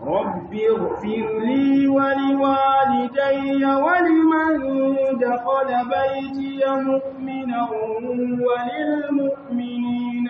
رب اغفر لي ولوالدي ولمن دخل بيتي مؤمنا وللمؤمنين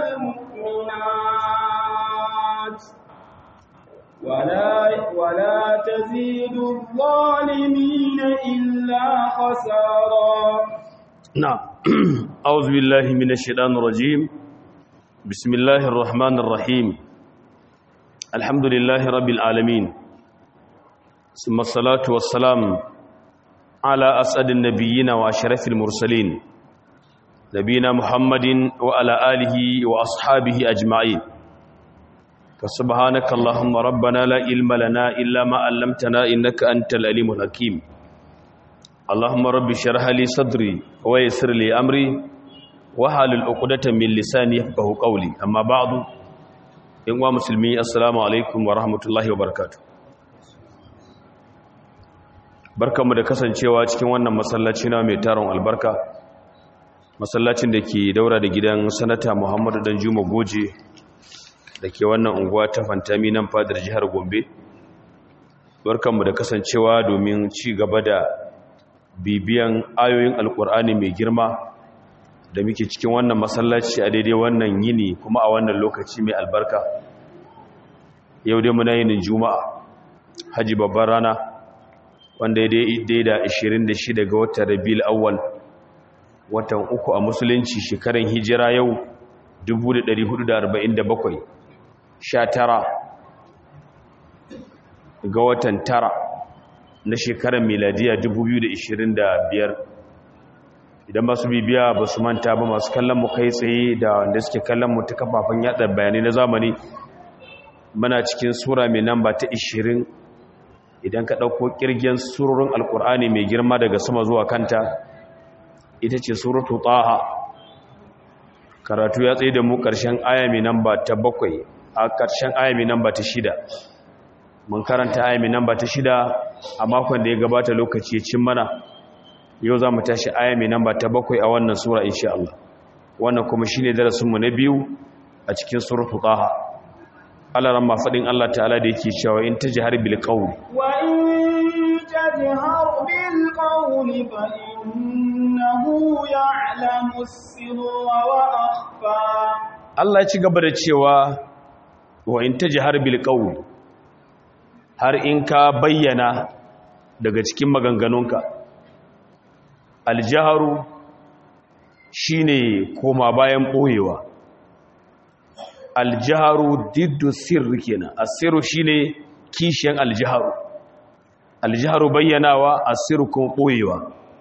والمؤمنات ولا ولا تزيد الظالمين إلا خسارا نعم أعوذ بالله من الشيطان الرجيم بسم الله الرحمن الرحيم الحمد لله رب العالمين ثم الصلاة والسلام على أسعد النبيين وأشرف المرسلين نبينا محمد وعلى آله وأصحابه أجمعين فسبحانك اللهم ربنا لا علم لنا إلا ما علمتنا إنك أنت العليم الحكيم اللهم رب اشرح لي صدري ويسر لي أمري وحلل عقدة من لساني يفقهوا قولي أما بعد إن مسلمي السلام عليكم ورحمة الله وبركاته barkanmu da kasancewa cikin wannan masallaci na mai taron albarka masallacin da ke daura da gidan sanata Muhammadu Danjuma Goje da ke wannan unguwa ta fantami nan fadar jihar gombe barkanmu da kasancewa domin ci gaba da bibiyan ayoyin alkur'ani mai girma da muke cikin wannan masallaci a daidai wannan yini kuma a wannan lokaci mai albarka yau dai muna yinin juma'a haji babban rana wanda ya daidai da 26 ga watan rabiul awwal watan uku a musulunci shekaran hijira yau 1447 sha tara ga watan tara na shekarar miladiya 2025 idan masu bibiya ba su manta ba masu kallon mu kai tsaye da wanda suke kallon mu ta kafafen yada bayanai na zamani muna cikin sura mai namba ta 20 idan ka ɗauko ƙirgen surorin alkur'ani mai girma daga sama zuwa kanta ita ce suratu taha karatu ya tsaye da mu ƙarshen aya mai namba ta bakwai a ƙarshen ayami namba ta shida mun karanta ayami namba ta shida a makon da ya gabata lokaci ya cin mana yau za mu tashi ayami namba ta bakwai a wannan sura insha Allah wannan kuma shi ne darasinmu na biyu a cikin suratu taha Allah ran faɗin Allah ta'ala da yake cewa in ta jihar bil qawli wa in tajhar bil qawli fa innahu ya'lamu sirra wa akhfa Allah ya ci gaba da cewa wa in ta jihar bilkawul har in ka bayyana daga cikin maganganunka aljiharu shi ne koma bayan ɓoyewa aljiharu diddu sirri kenan asiru shi ne kishiyan aljiharu aljiharu bayyanawa asiru kuma ɓoyewa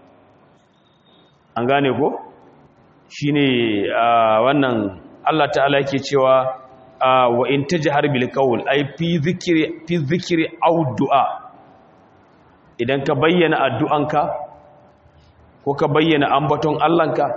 an gane ko shi ne wannan allah ta'ala ke cewa wa in tajhar bil qawl ay fi dhikri fi dhikri aw du'a idan ka bayyana addu'anka ko ka bayyana ambaton Allahnka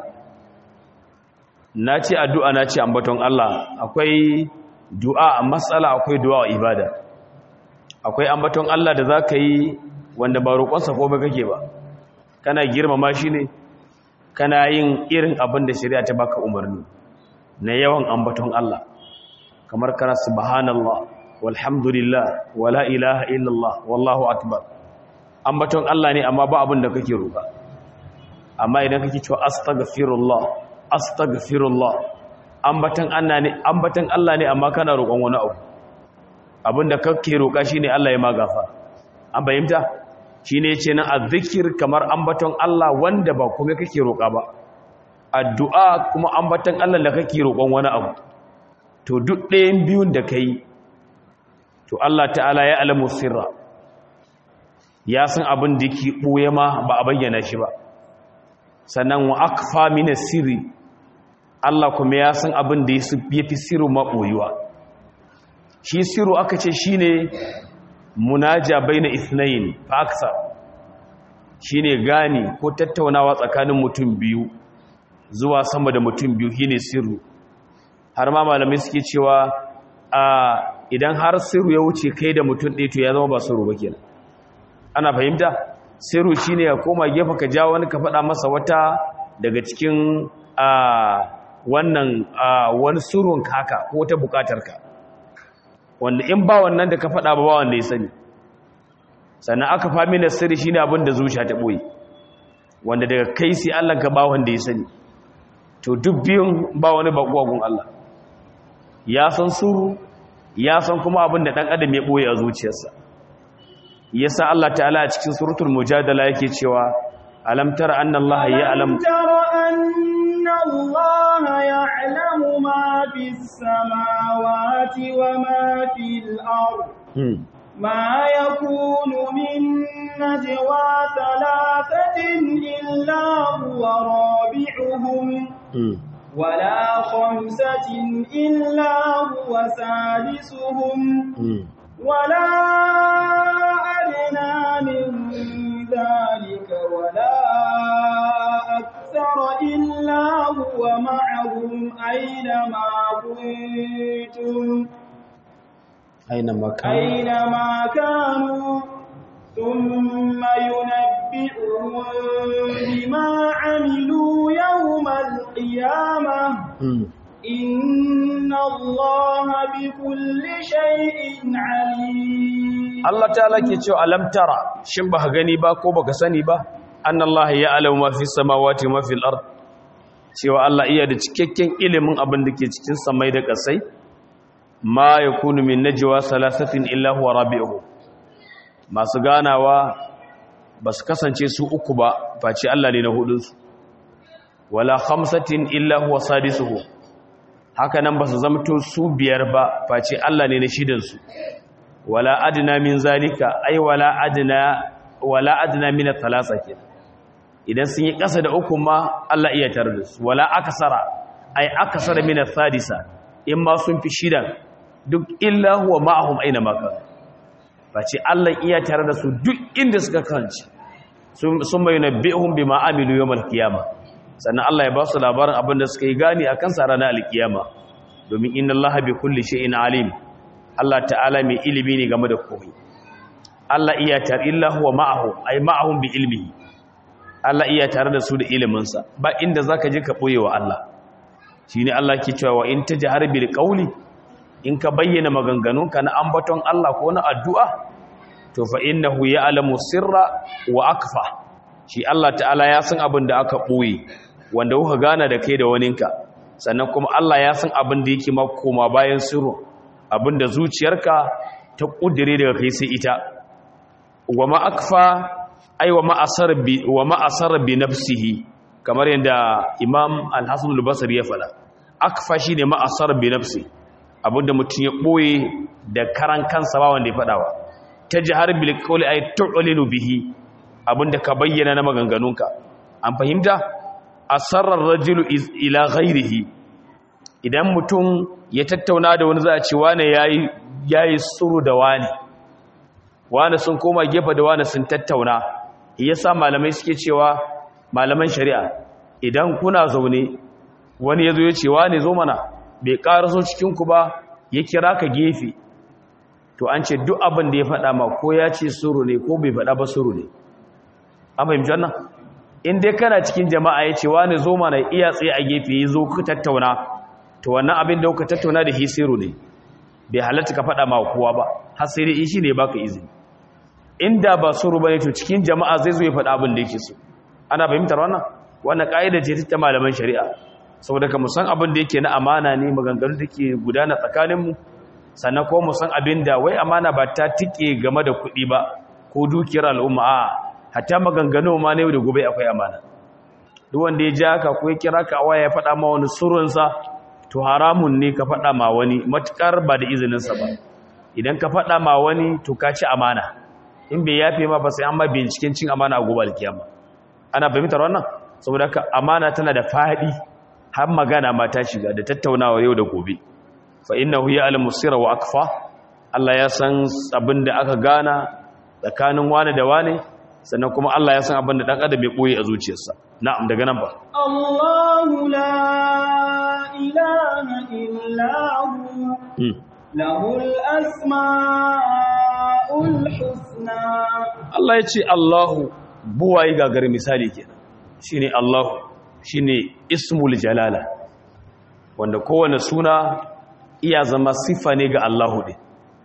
nace addu'a nace ambaton Allah akwai du'a matsala akwai du'a ibada akwai ambaton Allah da zaka yi wanda ba roƙonsa ko ba kake ba kana girmama shi ne kana yin irin abin da shari'a ta baka umarni na yawan ambaton Allah kamar kana subhanallah walhamdulillah wala ilaha illallah wallahu akbar ambaton Allah ne amma ba abin da kake roƙa amma idan kake cewa astaghfirullah astaghfirullah ambaton Allah ne ambaton Allah ne amma kana roƙon wani abu abin da kake roƙa shine Allah ya magafa an bayyanta shine yace nan azzikir kamar ambaton Allah wanda ba kuma kake roƙa ba addu'a kuma ambaton Allah da kake roƙon wani abu to duk ɗayan biyun da ka yi to Allah ta'ala ya alamu sirra ya san abin da ke ɓoye ma ba a bayyana shi ba sannan wa akfa mina sirri Allah kuma ya san abin da ya fi sirru maɓoyuwa shi sirru aka ce shi ne munaja bai na ithnayin faksa shi ne gani ko tattaunawa tsakanin mutum biyu zuwa sama da mutum biyu shi ne sirru har ma malamai suke cewa a idan har sirru ya wuce kai da mutum ɗaya to ya zama ba sirru ba kenan ana fahimta sirru shine ya koma gefe ka ja wani ka faɗa masa wata daga cikin a wannan wani sirrun kaka ko wata bukatar ka wanda in ba wannan da ka faɗa ba ba wanda ya sani sannan aka fami na sirri shi ne abin da zuciya ta ɓoye wanda daga kai sai Allah ka ba wanda ya sani to duk biyun ba wani bakwagun Allah ya san suru ya san kuma abin da ɗan adam ya ɓoye a zuciyarsa yasa Allah ta'ala a cikin suratul mujadala yake cewa alam tara anna Allah ya alam tara anna Allah ya'lamu ma fis samawati wa ma fil ard ما يكون من نجوى ثلاثة إلا هو رابعهم ولا خمسة إلا هو سادسهم ولا أدنى من ذلك ولا أكثر إلا هو معهم أينما كنتم أينما كانوا أينما كانوا ثم ينبئهم بما عملوا يوم القيامة إن الله بكل شيء عليم Allah ta'ala ke cewa alam tara shin ba gani ba ko baka sani ba annallaha ya'lamu ma fi samawati wa ma fil ard cewa Allah iya da cikakken ilimin abin da ke cikin samai da kasai ma yakunu min najwa salasatin illa huwa rabi'uhu masu ganawa ba su kasance su uku ba face Allah ne na hudunsu wala khamsatin illa huwa sadisuhu haka nan ba su zamto su biyar ba face Allah ne na shidansu wala adna min zalika ay wala adna wala adna min thalatha ke idan sun yi kasa da uku ma Allah iya tare da su wala akasara ay akasara min thadisa in ma sun fi shidan duk illa huwa ma'ahum aina ma kan face Allah iya tare da su duk inda suka kanci sun mai nabi'uhum bima amilu yawmal qiyamah sannan Allah ya ba su labarin abin da suka yi gani akan sa ranar alkiyama domin inna Allah bi kulli shay'in alim Allah ta'ala mai ilimi ne game da komai Allah iya tare illa huwa ma'ahu ay ma'ahum bi ilmihi Allah iya tare da su da ilimin sa ba inda zaka je ka boye wa Allah shine Allah ke cewa wa in tajhar bil qawli in ka bayyana maganganunka na ambaton Allah ko na addu'a to fa innahu ya'lamu sirra wa akfa shi Allah ta'ala ya san abin da aka boye wanda kuka gana da kai da waninka sannan kuma Allah ya san abin da yake makoma bayan sirru abin da zuciyarka ta kudire daga kai sai ita wa ma akfa ai wa ma asar bi wa ma asar bi nafsihi kamar yadda Imam Al-Hasan al-Basri ya fada akfa shine ma asar bi nafsi abinda mutum ya boye da karan kansa ba wanda ya fadawa tajhar bil qawli ay tu'linu bihi abinda ka bayyana na maganganunka an fahimta asarar rajulu ila ghairihi idan mutum ya tattauna da wani za a ce wane yayi yayi suru da wani wani sun koma gefe da wani sun tattauna yasa malamai suke cewa malaman shari'a idan kuna zaune wani yazo ya ce wani zo mana bai karaso cikin ku ba ya kira ka gefe to an ce duk abin da ya faɗa ma ko ya ce suru ne ko bai faɗa ba suru ne an fahimci wannan in dai kana cikin jama'a ya ce wani zo mana iya tsaye a gefe ya zo ku tattauna to wannan abin da kuka tattauna da hisiru ne bai halatta ka faɗa ma kowa ba har sai dai shi ne baka izini inda ba suru bane to cikin jama'a zai zo ya faɗa abin da yake so ana fahimtar wannan wannan ka'ida ce ta malaman shari'a saboda ka musan abin da yake na amana ne maganganu da ke gudana tsakanin mu sannan ko musan abin da wai amana ba ta tike game da kuɗi ba ko dukiyar al'umma a hatta maganganu ma ne da gobe akwai amana duk wanda ya ja ka ko ya kira ka a waya ya faɗa ma wani surunsa to haramun ne ka faɗa ma wani matuƙar ba da izininsa ba idan ka faɗa ma wani to ka ci amana in bai yafe ma ba sai an ma binciken cin amana a gobe alkiyama ana fahimtar wannan saboda haka amana tana da faɗi har magana ma ta shiga da tattaunawa yau da gobe fa innahu ya'lamu sirra wa akfa Allah ya san abin da aka gana tsakanin wani da wani sannan kuma Allah ya san abin da dan adam ya boye a zuciyarsa na'am daga nan ba Allahu la ilaha illa hu lahul asmaul husna Allah ya ce Allahu buwayi gagar misali kenan shine Allahu shine ismul jalala wanda kowane suna iya zama sifa ne ga Allahu din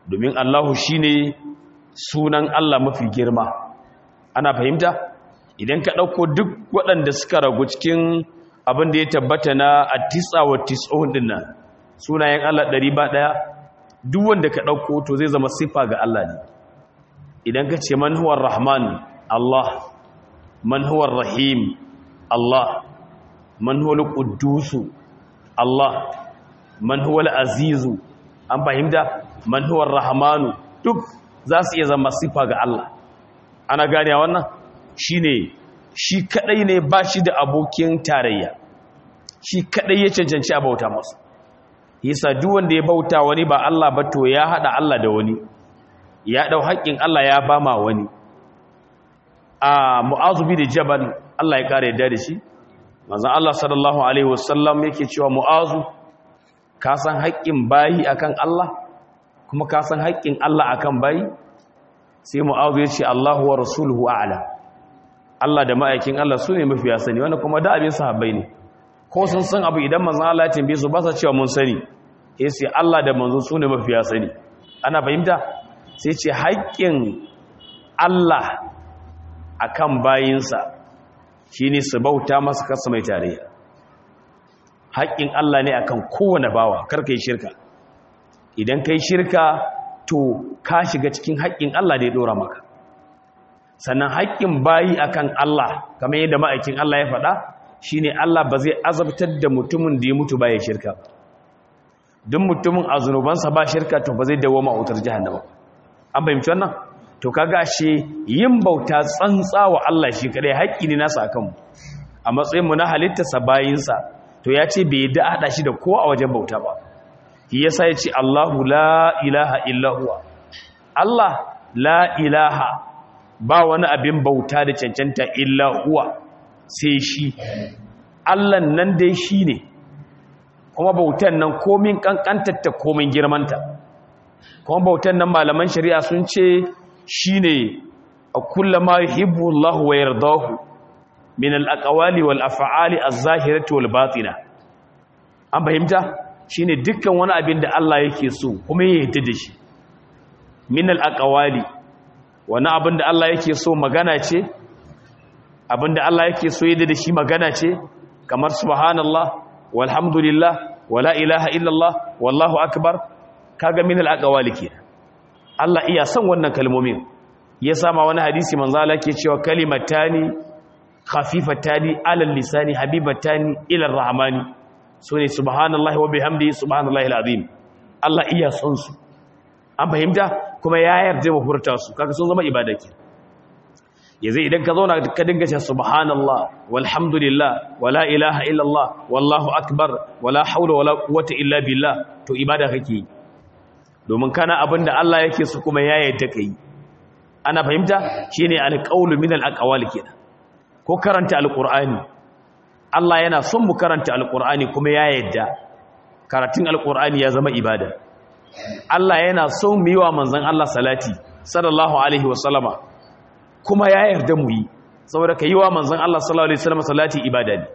domin Allahu shine sunan Allah mafi girma ana fahimta idan ka ɗauko duk waɗanda suka ragu cikin abin da ya tabbata na atisa wa tis'un din nan sunayen Allah ɗari ba ɗaya duk wanda ka ɗauko to zai zama siffa ga Allah ne idan ka ce man huwar rahman Allah man huwar rahim Allah man huwar ƙuddusu Allah man huwar azizu an fahimta man huwar rahmanu duk za su iya zama siffa ga Allah ana gane wannan shi ne shi kadai ne ba shi da abokin tarayya shi kadai ya cancanci a bauta masu yasa duk wanda ya bauta wani ba Allah ba to ya hada Allah da wani ya dau haƙƙin Allah ya ba ma wani a mu'azu bi da jabal Allah ya kare yadda da shi manzon Allah sallallahu alaihi wasallam yake cewa mu'azu ka san haƙƙin bayi akan Allah kuma ka san haƙƙin Allah akan bayi sai mu'azu ya ce Allahu wa rasuluhu a'lam Allah da ma'aikin Allah su ne mafiya sani wanda kuma da abin sahabbai ne ko sun san abu idan manzon Allah ya tambaye su ba sa cewa mun sani eh sai Allah da manzo su ne mafiya sani ana fahimta sai ce haƙƙin Allah akan bayinsa shine su bauta masa kasa mai tarayya haƙƙin Allah ne akan kowane bawa karka yi shirka idan kai shirka to ka shiga cikin haƙƙin Allah da ya dora maka sannan haƙƙin bayi akan Allah kamar yadda ma'aikin Allah ya faɗa shine Allah ba zai azabtar da mutumin da ya mutu baya shirka duk mutumin a zunubansa ba shirka to ba zai dawo ma wutar jahannama an fahimci wannan to kaga shi yin bauta tsantsa wa Allah shi kadai haƙƙi ne nasa akan mu a matsayin mu na halittarsa bayinsa to ya ce bai da hada shi da kowa a wajen bauta ba shi yasa ya ce Allahu la ilaha illa huwa Allah la ilaha ba wani abin bauta da cancanta illa huwa sai shi allan nan dai shi ne kuma bautan nan komin kankantarta komin girmanta kuma bautan nan malaman shari'a sun ce shi ne a kullama yuhibbu Allah wa yardahu min al-aqwali wal af'ali az-zahirati wal batina an fahimta shine dukkan wani abin da Allah yake so kuma ya yarda da shi min al-aqwali wani abin da Allah yake so magana ce abin da Allah yake so yadda da shi magana ce kamar subhanallah walhamdulillah wala ilaha illallah wallahu akbar kaga min al-aqwali ke Allah iya son wannan kalmomin ya sama wani hadisi manzo Allah ke cewa kalimatani khafifatani ala lisani habibatani ila ar-rahmani sune subhanallahi wa bihamdihi subhanallahi al-azim Allah iya son su an fahimta kuma ya yarda mu furta su kaga sun zama ibada ke yanzu idan ka zauna ka dinga cewa subhanallah walhamdulillah wala ilaha illallah wallahu akbar wala haula wala quwwata illa billah to ibada kake domin kana abinda Allah yake su kuma ya yarda kai ana fahimta shine alqaulu min alaqwali kenan ko karanta alqur'ani Allah yana son mu karanta alqur'ani kuma ya yarda karatun alqur'ani ya zama ibada Allah yana son mu yi wa manzon Allah salati sallallahu alaihi wasallama kuma ya yarda mu yi saboda ka yi wa manzon Allah sallallahu alaihi wasallama salati ibada ne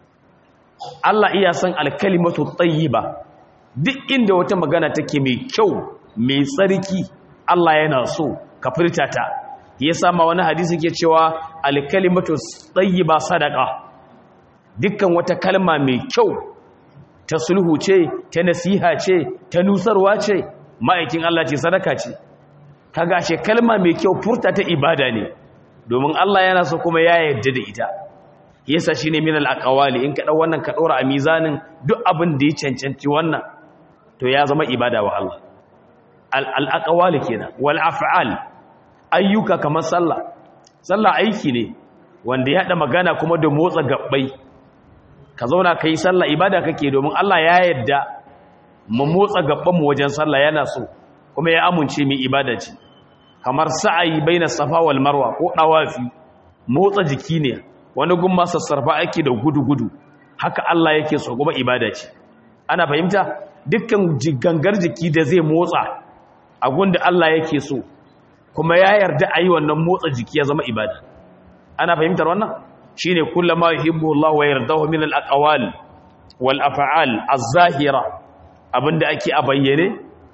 Allah iya son alkalimatu tayyiba duk inda wata magana take mai kyau mai tsarki Allah yana so ka furta ta yasa ma wani hadisi ke cewa alkalimatu tayyiba sadaqa dukkan wata kalma mai kyau ta sulhu ce ta nasiha ce ta nusarwa ce ma'aikin Allah ce sadaka ce kaga ce kalma mai kyau furta ta ibada ne domin Allah yana so kuma ya yarda da ita yasa shine min al-aqwali in ka dau wannan ka dora a mizanin duk abin da ya cancanci wannan to ya zama ibada wa Allah al-aqwali kenan wal af'al ayyuka kamar sallah sallah aiki ne wanda ya hada magana kuma da motsa gabbai ka zauna ka yi sallah ibada kake domin Allah ya yadda mu motsa mu wajen sallah yana so kuma ya amince mu ibada ce kamar sa'ayi baina safa wal marwa ko dawafi motsa jiki ne wani gun ma sassarfa ake da gudu-gudu haka Allah yake so kuma ibada ce ana fahimta dukkan gangar jiki da zai motsa a gunda Allah yake so kuma ya yarda a yi wannan motsa jiki ya zama ibada ana fahimtar wannan shine kullama yuhibbu Allah wa yardahu min al-aqwal wal af'al az-zahira abinda ake a bayyane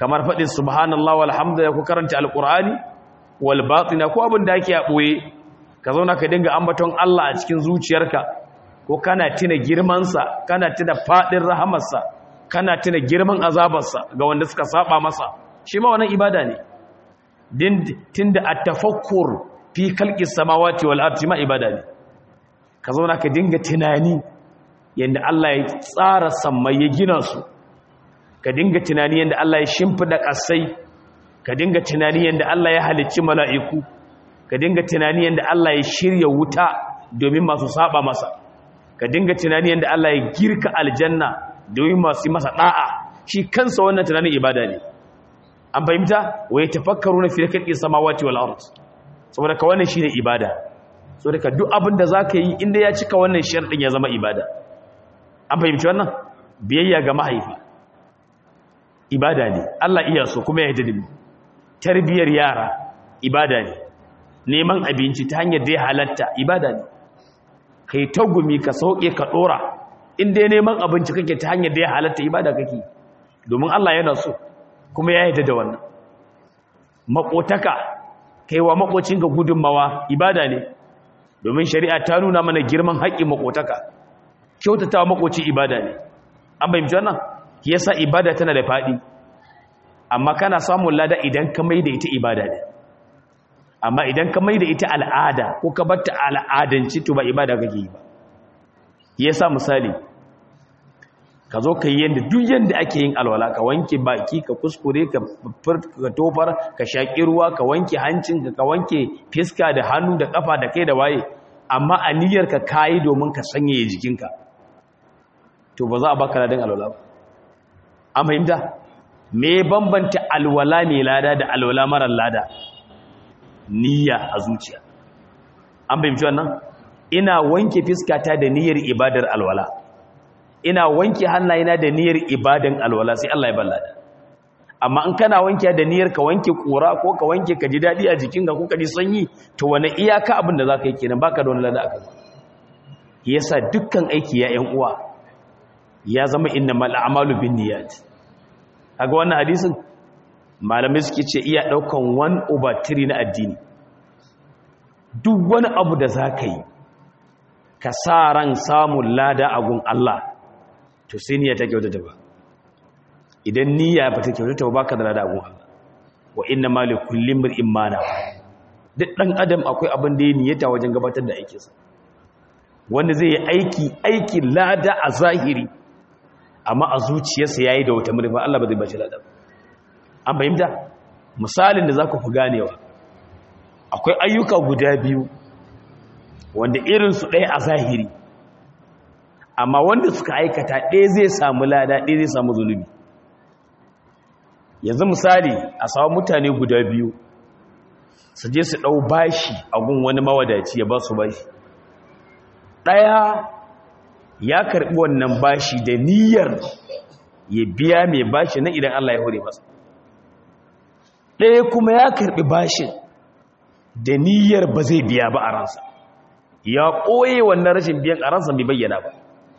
kamar faɗin subhanallah walhamdulillah ko karanta alqur'ani wal batina ko abin da ake a boye ka zauna ka dinga ambaton Allah a cikin zuciyarka ko kana tuna girmansa kana tuna fadin rahamarsa kana tuna girman azabarsa ga wanda suka saba masa shi ma wannan ibada ne din tunda at-tafakkur fi khalqis samawati wal ardi ma ibada ne ka zauna ka dinga tunani yanda Allah ya tsara sammai ya gina su ka dinga tunani yanda Allah ya shimfida kasai ka dinga tunani yanda Allah ya halicci mala'iku ka dinga tunani yanda Allah ya shirya wuta domin masu saba masa ka dinga tunani yanda Allah ya girka aljanna domin masu masa da'a shi kansa wannan tunanin ibada ne an fahimta wai tafakkaruna fi khalqis samawati wal ard saboda ka wannan shine ibada saboda ka duk abin da zaka yi inda ya cika wannan sharadin ya zama ibada an fahimci wannan biyayya ga mahaifi ibada ne Allah iya so kuma ya yarda da mu tarbiyar yara ibada ne neman abinci ta hanyar da ya halatta ibada ne kai tagumi ka sauke ka dora in dai neman abinci kake ta hanyar da ya halatta ibada kake domin Allah yana so kuma ya yarda da wannan makotaka kaiwa makocin ga gudunmawa ibada ne domin shari'a ta nuna mana girman haƙƙin makotaka kyautatawa makoci ibada ne an bayyana wannan yasa ibada tana da faɗi amma kana samun lada idan ka mai da ita ibada ne amma idan ka mai da ita al'ada ko ka batta al'adanci to ba ibada kake yi ba yasa misali ka zo ka yi yadda duk yadda ake yin alwala ka wanke baki ka kuskure ka tofar ka shaƙi ruwa ka wanke hancinka ka wanke fiska da hannu da ƙafa da kai da waye amma a niyyarka ka yi domin ka sanyaya jikinka to ba za a baka ladin alwala ba an fahimta me bambanta alwala mai lada da alwala marar lada niyya a zuciya an fahimci wannan ina wanke fiskata da niyyar ibadar alwala ina wanke hannayena da niyyar ibadan alwala sai Allah ya ballada amma in kana wanke da niyyar ka wanke kura ko ka wanke ka ji dadi a jikinka ko ka ji sanyi to wani iyaka abin da zaka yi kenan baka da wani lada akan yasa dukkan aiki ya ƴan uwa ya zama innamal a'malu binniyat kaga wannan hadisin malamai suke ce iya daukan 1 over 3 na addini duk wani abu da zaka yi ka sa ran samun lada a gun Allah to sai niyya ta kyautata ba idan niyya ba ta kyautata ba baka da lada gun Allah wa inna ma li kulli imrin ma duk dan adam akwai abin da ya niyyata wajen gabatar da aikinsa wanda zai yi aiki aiki lada a zahiri amma a zuciyarsa yayi da wata murfa Allah ba zai bashi lada an fahimta misalin da zaku fi ganewa akwai ayyuka guda biyu wanda irinsu ɗaya a zahiri amma wanda suka aikata ɗaya zai samu lada ɗaya zai samu zunubi yanzu misali a samu mutane guda biyu su je su ɗau bashi a gun wani mawadaci ya ba su bashi ɗaya ya karɓi wannan bashi da niyyar ya biya mai bashi na idan Allah ya hore masa ɗaya kuma ya karɓi bashin da niyyar ba zai biya ba a ransa ya ɓoye wannan rashin biyan a ransa bai bayyana ba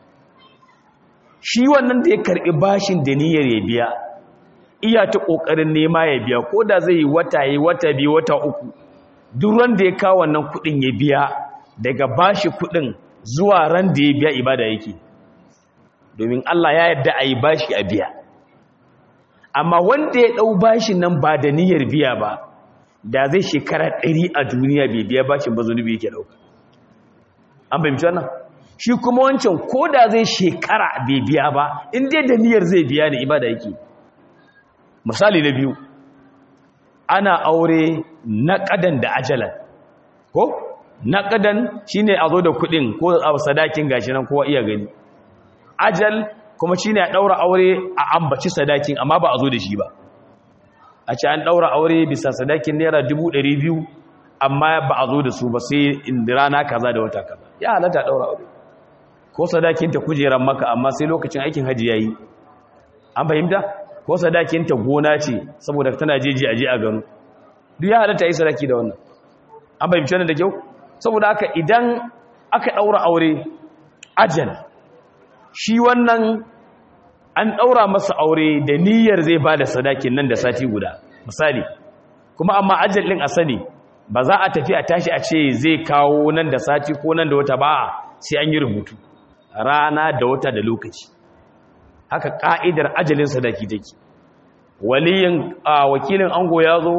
shi wannan da ya karɓi bashin da niyyar ya biya iya ta ƙoƙarin nema ya biya ko da zai yi wata yi wata biyu wata uku duk ran da ya kawo wannan kuɗin ya biya daga bashi kuɗin zuwa ran da ya biya ibada yake domin Allah ya yarda a yi bashi a biya amma wanda ya ɗau bashin nan ba da niyyar biya ba da zai shekara ɗari a duniya bai biya bashin ba zunubi yake ɗauka an fahimci wannan shi kuma wancan ko da zai shekara bai biya ba in dai da niyyar zai biya ne ibada yake misali na biyu ana aure na ƙadan da ajalan ko na ƙadan shine a zo da kuɗin ko a sadakin gashi nan kowa iya gani ajal kuma shine a ɗaura aure a ambaci sadakin amma ba a zo da shi ba a ce an ɗaura aure bisa sadakin naira dubu ɗari biyu amma ba a zo da su ba sai rana kaza da wata kaza ya halatta ɗaura aure ko sadakin ta kujeran maka amma sai lokacin aikin hajji ya yi an fahimta ko sadakin ta gona ce saboda tana jeji aje a gano duk ya halatta yi sadaki da wannan an fahimci wannan da kyau saboda haka idan aka ɗaura aure ajal shi wannan an ɗaura masa aure da niyyar zai ba da sadakin nan da sati guda misali kuma amma ajal ɗin a sani ba za a tafi a tashi a ce zai kawo nan da sati ko nan da wata ba sai an yi rubutu rana da wata da lokaci haka ƙa'idar ajalin sadaki take waliyin wakilin ango ya zo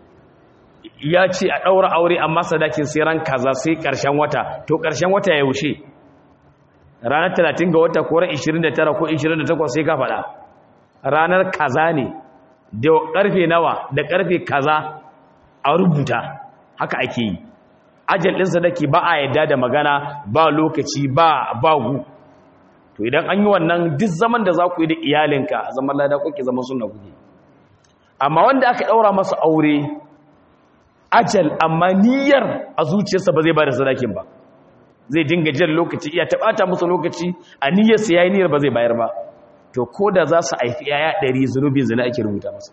ya ce a ɗaura aure amma sadakin sai ran kaza sai ƙarshen wata to ƙarshen wata ya wuce ranar 30 ga wata ko ran 29 ko 28 sai ka faɗa ranar kaza ne da ƙarfe nawa da ƙarfe kaza a rubuta haka ake yi ajal ɗin sadaki ba a yadda da magana ba lokaci ba bagu to idan an yi wannan duk zaman da za ku yi da iyalinka a zaman lada kuke zaman suna kuke amma wanda aka ɗaura masa aure ajal amma niyyar a zuciyarsa ba zai ba da sadakin ba zai dinga jan lokaci iya taɓata musu lokaci a niyyarsa ya yi niyyar ba zai bayar ba to ko da za su haifi yaya ɗari zunubin zina ake rubuta masa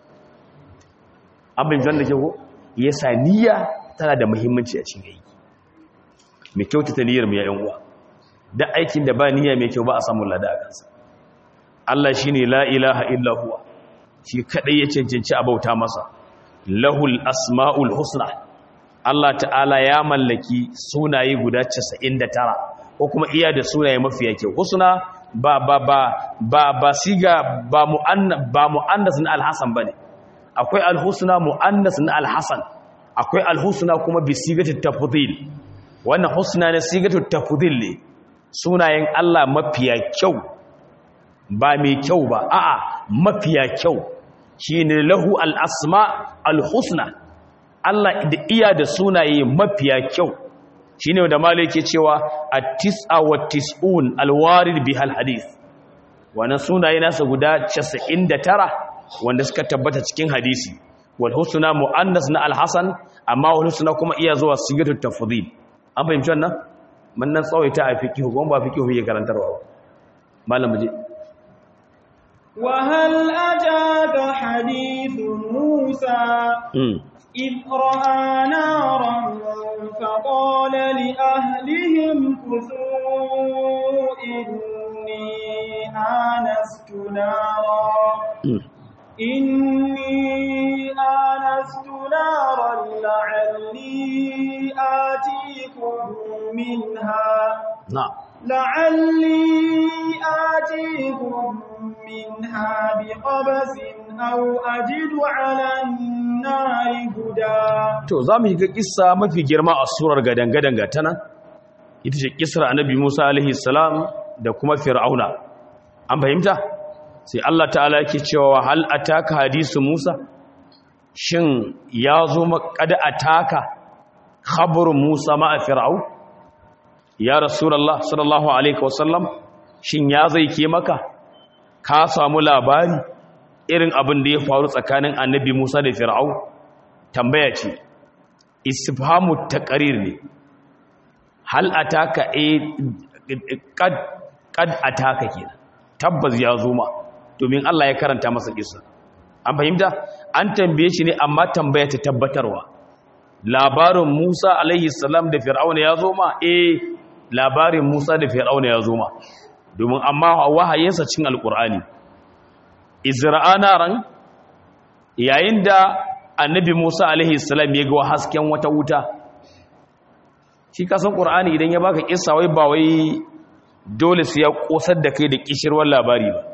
abin jan da ke ko ya sa niyya tana da muhimmanci a cikin aiki mai kyautata niyyar mu ya yan uwa da aikin da ba niyya mai kyau ba a samun lada a kansa Allah shine la ilaha illa huwa shi kadai ya cancanci a bauta masa lahul asmaul husna Allah ta'ala ya mallaki sunaye guda 99 ko kuma iya da sunaye mafiya kyau husna ba ba ba ba ba siga ba mu'annas ba mu'annas na alhasan bane akwai alhusna mu'annas na alhasan akwai alhusna kuma bi sigatut tafdhil wannan husna ne sigatut tafdhil ne sunayen Allah mafiya kyau ba mai kyau ba a'a mafiya kyau shine lahu al-asma al-husna Allah da iya da sunaye mafiya kyau shine wanda malai yake cewa at-tis'a wa tis'un al-warid bihal hadith wannan sunaye nasa guda 99 wanda suka tabbata cikin hadisi wal husna muannas na al-hasan amma wal husna kuma iya zuwa sigatut tafdhil an fahimci wannan man nan tsawaita a fiqh ko ba fiqh yake karantarwa ba malam muje وهل أتاك حديث موسى إذ رأى نارا فقال لأهلهم كثوا إني آنست نارا إني آنست نارا لعلي آتيكم منها نعم لعلي آتيكم منها بقبس أو أجد على النار هدى to za mu ga kissa mafi girma a surar gadangadan gatana ita ce kissar annabi Musa alaihi salam da kuma fir'auna an fahimta sai Allah ta'ala yake cewa hal ataka hadisu Musa shin ya zo makada ataka khabar Musa ma'a fir'au ya rasulullah sallallahu alaihi wasallam shin ya zai ke maka ka samu labari irin abin da ya faru tsakanin annabi Musa da fir'au tambaya ce istifhamu taqrir ne hal ataka e qad qad ataka kenan tabbas ya zo ma domin Allah ya karanta masa kissa an fahimta an tambaye shi ne amma tambaya ta tabbatarwa labarin Musa alaihi salam da Fir'auna ya zo ma eh labarin Musa da Fir'auna ya zo ma domin amma wahayinsa cin alqur'ani izra'ana ran yayin da annabi Musa alaihi salam ya ga hasken wata wuta shi kasan qur'ani idan ya baka kissa wai ba wai dole su ya kosar da kai da kishirwar labari ba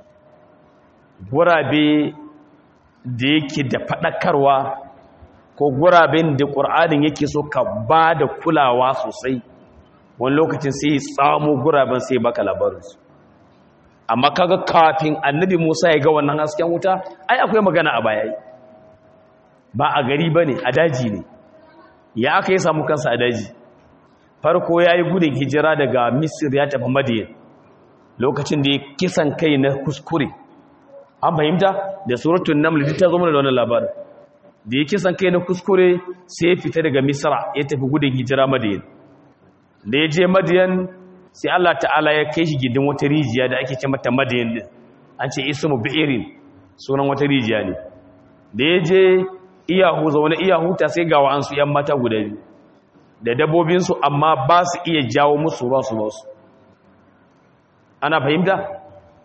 gurabe da yake da faɗakarwa ko guraben da ƙur'anin yake so ka ba da kulawa sosai wani lokacin sai ya tsamo guraben sai baka labarinsu amma kaga kafin annabi musa ya ga wannan hasken wuta ai akwai magana a baya ba a gari ba ne a daji ne ya aka yi samu kansa a daji farko ya yi gudun hijira daga misir ya tafi madiyan lokacin da ya kisan kai na kuskure an fahimta da suratun naml ta zo mana da wannan labarin da ya kisan kai na kuskure sai ya fita daga misra ya tafi gudun hijira madiyan da ya je madiyan sai Allah ta'ala ya kai shi gidin wata rijiya da ake ce mata madiyan din an ce ismu bi'irin sunan wata rijiya ne da ya je iyahu zaune iyahu ta sai ga wa'ansu yan mata guda biyu da dabbobinsu amma ba su iya jawo musu ruwa su basu ana fahimta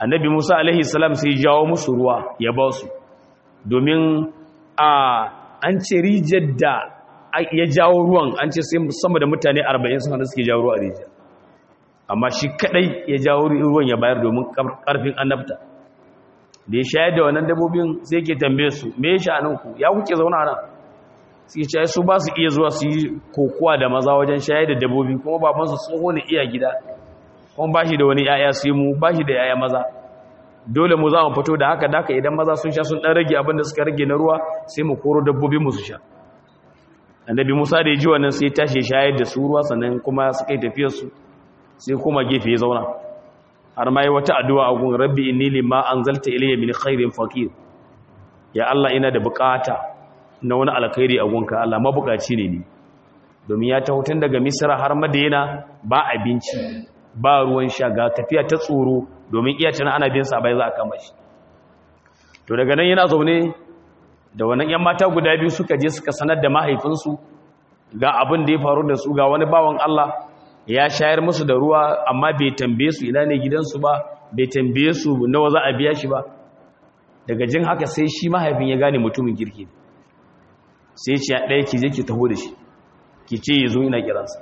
annabi musa alaihi salam sai jawo musu ruwa ya ba su domin a an ce rijiyar da ya jawo ruwan an ce sai sama da mutane 40 sun hada suke jawo ruwa a rijiyar amma shi kadai ya jawo ruwan ya bayar domin karfin annabta da ya shayar da wannan dabbobin sai ke tambaye su me ya sha'aninku ya kuke zauna nan suke ce su ba su iya zuwa su yi kokowa da maza wajen shayar da dabbobi kuma babansu tsoho ne iya gida kuma ba shi da wani yaya su yi mu ba shi da yaya maza dole mu za mu fito da haka daka idan maza sun sha sun ɗan rage abin da suka rage na ruwa sai mu koro dabbobi mu su sha annabi musa da ya ji wannan sai tashi shayar da su ruwa sannan kuma suka yi tafiyarsu sai kuma gefe ya zauna har ma yi wata addu'a a gun rabbi inni lima anzalta ilayya min khairin faqir ya Allah ina da bukata na wani alkhairi a gunka Allah mabukaci ne ni domin ya taho tun daga Misra har Madina ba abinci ba ruwan sha ga tafiya ta tsoro domin iya tana ana bin sa bai za a kama shi to daga nan yana zaune da wannan yan mata guda biyu suka je suka sanar da mahaifinsu ga abin da ya faru da su ga wani bawan Allah ya shayar musu da ruwa amma bai tambaye su ina ne gidansu ba bai tambaye su nawa za a biya shi ba daga jin haka sai shi mahaifin ya gane mutumin kirki sai ce ɗaya ki je ki taho da shi ki ce ya zo ina kiransa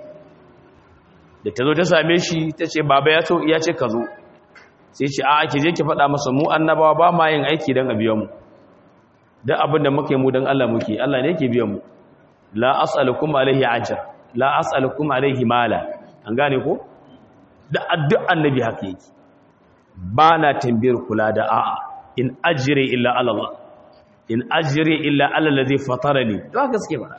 da ta zo ta same shi ta ce baba ya ce ka zo sai ce a ki je ki faɗa masa mu annabawa ba ma yin aiki don a biyan mu don abin da muka yi mu don Allah muke Allah ne ke biyan mu la as'alukum alaihi ajr la as'alukum alaihi mala an gane ko da addu'a annabi haka yake ba na tambayar kula da a'a in ajire illa Allah in ajire illa Allah ladhi fatarani to haka suke fara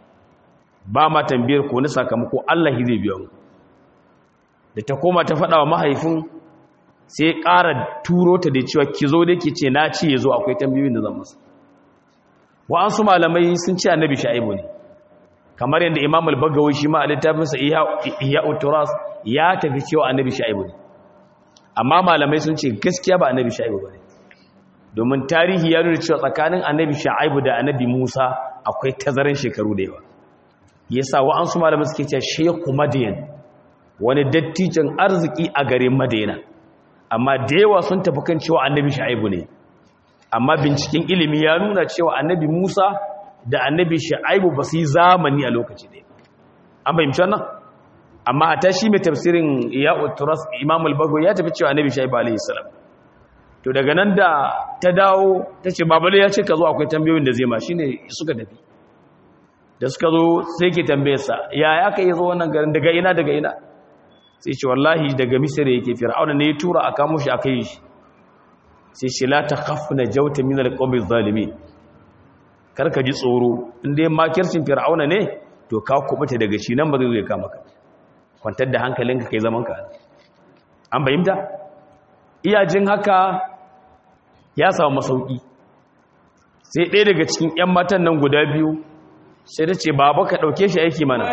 ba ma tambayar ko ni sakamako Allah zai biya mu da ta koma ta faɗa wa mahaifin sai ƙara turo ta da cewa ki zo da ke ce na ci ya zo akwai tambayoyin da zan masa wa'ansu malamai sun ce annabi sha'ibu ne kamar yadda imam al-bagawi shi ma a littafinsa iya uturas ya tafi cewa annabi sha'ibu ne amma malamai sun ce gaskiya ba annabi sha'ibu ba ne domin tarihi ya nuna cewa tsakanin annabi sha'ibu da annabi musa akwai tazarin shekaru da yawa yasa wa'ansu malamai suke cewa shehu madiyan wani dattijan arziki a garin madina amma da yawa sun tafi kan cewa annabi sha'ibu ne amma binciken ilimi ya nuna cewa annabi musa da annabi sha'ibu ba su yi zamani a lokaci ɗaya an fahimci wannan amma a tashi mai tafsirin ya uturas imam al-bago ya tafi cewa annabi sha'ibu alaihi salam to daga nan da ta dawo ta ce babale ya ce ka zo akwai tambayoyin da zai ma shine suka tafi da suka zo sai ke tambayarsa ya ya ka yi zo wannan garin daga ina daga ina sai ce wallahi daga misira yake fir'auna ne ya tura a kamo shi a kai shi sai ce la ta khafna jawta min al-qawmi zalimin karka ji tsoro inda yin makircin fir'auna ne to ka kubuta daga shi nan ba zai zai kama ka kwantar da hankalinka kai zaman ka an bayyanta iyajin haka ya samu masauki sai ɗaya daga cikin 'yan matan nan guda biyu sai ta ce baba ka ɗauke shi aiki mana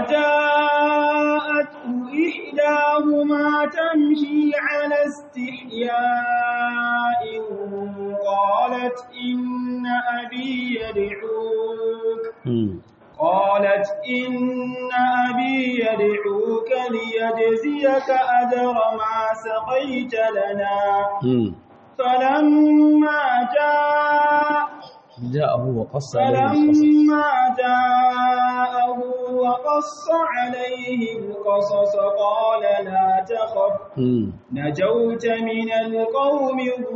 إحداهما تمشي على استحياء قالت إن أبي يدعوك قالت إن أبي يدعوك ليجزيك أجر ما سقيت لنا فلما جاء جاءه وقص عليه القصص فلما جاءه وقص عليه القصص قال لا تخف نجوت من القوم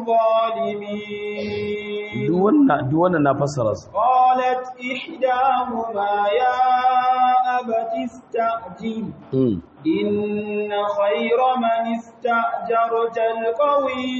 الظالمين duk wannan na fassara su قالت إحداهما يا أبت استعجل إن خير من استأجرت القوي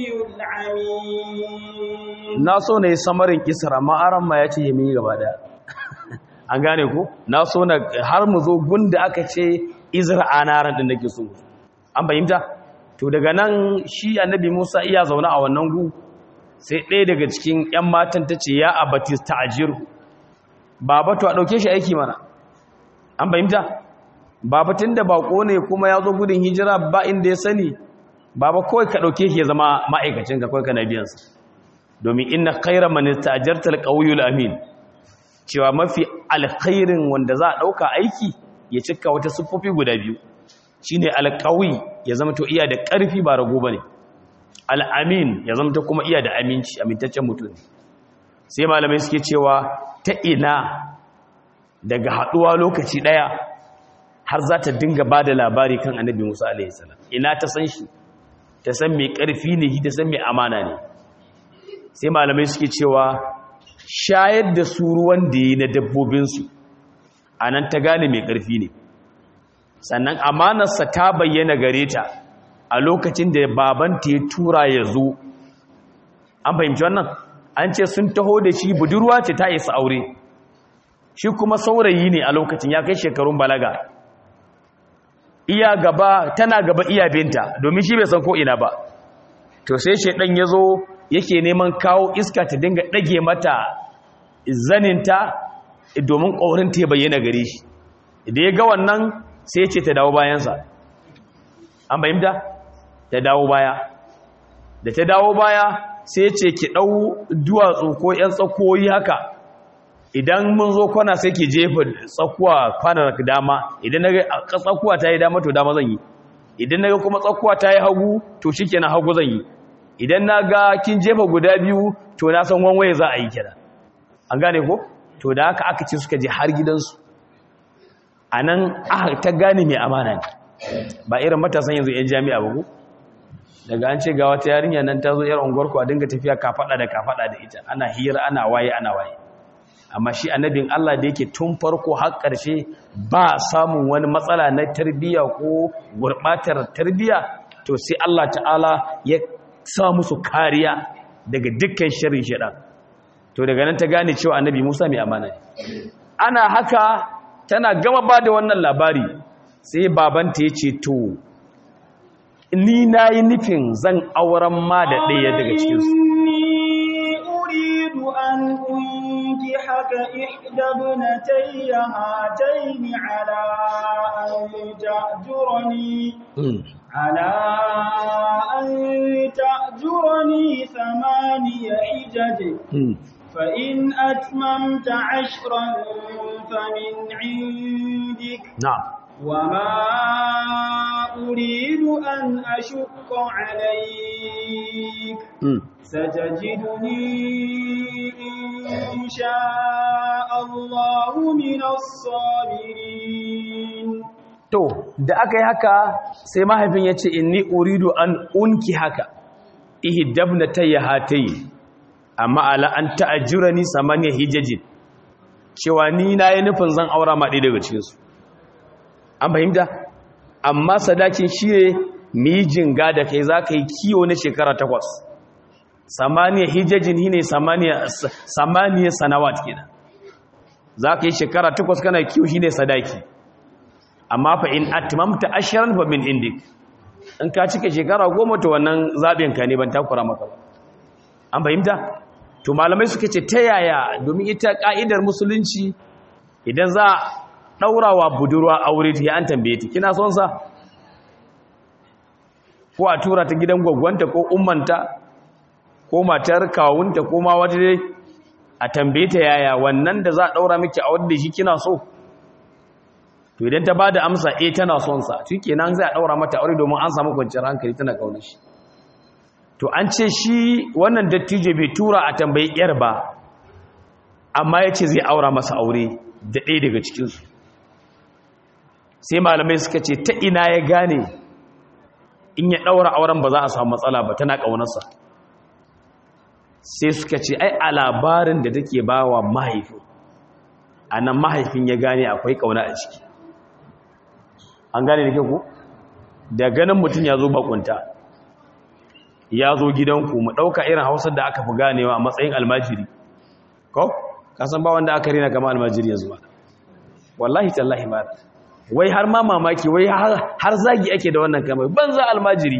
العميد na so na yi samarin kisar amma aran ma ya ce ya mi gaba daya an gane ku na so na har mu zo gunda aka ce izra anaran din nake so an fahimta to daga nan shi annabi Musa iya zaune a wannan gu sai ɗaya daga cikin ƴan matan ta ce ya abatis ta'jir baba to a dauke shi aiki mana an fahimta baba tunda bako ne kuma ya zo gudun hijira ba inda ya sani baba kawai ka dauke shi ya zama ma'aikacin ka kawai kana biyan sa domin inna khayra man istajarta alqawiyul amin cewa mafi alkhairin wanda za a dauka aiki ya cika wata siffofi guda biyu shine alqawi ya zama to iya da karfi ba rago bane al'amin ya zama ta kuma iya da aminci amintaccen mutum sai malamai suke cewa ta ina daga haɗuwa lokaci ɗaya har za ta dinga ba da labari kan annabi musa alaihissalam ina ta san shi ta san mai ƙarfi ne ta san mai amana ne sai malamai suke cewa shayar da su ruwan da yi na dabbobinsu a nan ta gane mai ƙarfi ne sannan amanarsa ta bayyana gare ta a lokacin da babanta ya tura ya zo an fahimci wannan an ce sun taho da shi budurwa ce ta isa aure shi kuma saurayi ne a lokacin ya kai shekarun balaga iya gaba tana gaba iya binta domin shi bai san ko ina ba to sai shedan ya zo yake neman kawo iska ta dinga ɗage mata zaninta domin ƙaurin ta bayyana gare shi da ya ga wannan sai ya ce ta dawo bayansa an bayyanta ta dawo baya da ta dawo baya sai ya ce ki ɗau duwatsu ko ‘yan tsakoyi haka idan mun zo kwana sai ki jefa tsakuwa kwanar dama idan na ga tsakuwa ta yi dama to dama zan yi idan na ga kuma tsakuwa ta yi hagu to shi kenan hagu zan yi idan na ga kin jefa guda biyu to na san wanwaye za a yi kira an gane ko to da haka aka ce suka je har gidansu a nan aka ta gane mai amana ne ba irin matasan yanzu 'yan jami'a ba ku daga an ce ga wata yarinya nan ta zo yar unguwar ku a dinga tafiya kafaɗa da kafaɗa da ita ana hira ana waye ana waye amma shi annabin Allah da yake tun farko har ƙarshe ba samun wani matsala na tarbiyya ko gurɓatar tarbiyya to sai Allah ta'ala ya sa musu kariya daga dukkan shirin shaidan to daga nan ta gane cewa annabi Musa mai amana ne ana haka tana gama ba da wannan labari sai babanta ya ce to ni na yi nufin zan auren ma da ɗaya daga cikinsu haka ihdabnatay hatayn ala an ta'jurani ala an ta'jurani thamaniya hijaj فإن أتممت عشرا فمن عندك نعم وما أريد أن أشق عليك ستجدني إن شاء الله من الصابرين to da aka yi haka sai mahaifin ya ce inni uridu an unki haka ihdabna tayyahatayn amma ala an ta'ajjurani samaniya hijajin cewa ni na yi nufin zan aura ma ɗaya daga cikinsu an fahimta amma sadakin shi ne mijin ga da kai za ka yi kiwo na shekara takwas samaniya hijajin shi ne samaniya sanawat kenan za ka yi shekara takwas kana kiwo shi ne sadaki amma fa in atmamta ashirin fa min indik in ka cika shekara goma ta wannan zaɓinka ne ban takura maka ba an fahimta to malamai suka ce ta yaya domin ita ka'idar musulunci idan za a ɗaurawa budurwa aure ta an tambaye ta kina son sa ko a tura ta gidan gwaggwanta ko ummanta ko matar kawunta ko ma wata dai a tambaye ta yaya wannan da za a ɗaura miki a wadda shi kina so to idan ta ba da amsa eh tana son sa shi kenan zai a ɗaura mata aure domin an samu kwanciyar hankali tana ƙaunar shi to an ce shi wannan dattijo bai tura a tambayi yar ba amma ya ce zai aura masa aure da ɗaya daga cikinsu sai malamai suka ce ta ina ya gane in ya ɗaura auren ba za a samu matsala ba tana ƙaunarsa sai suka ce ai a labarin da take ba wa mahaifin a nan mahaifin ya gane akwai ƙauna a ciki an gane da ke ku da ganin mutum ya zo bakunta ya zo gidanku mu ɗauka irin hausar da aka fi ganewa a matsayin almajiri ko kasan ba wanda aka rina kama almajiri yanzu ba wallahi tallahi ba wai har ma mamaki wai har zagi ake da wannan kamar banza almajiri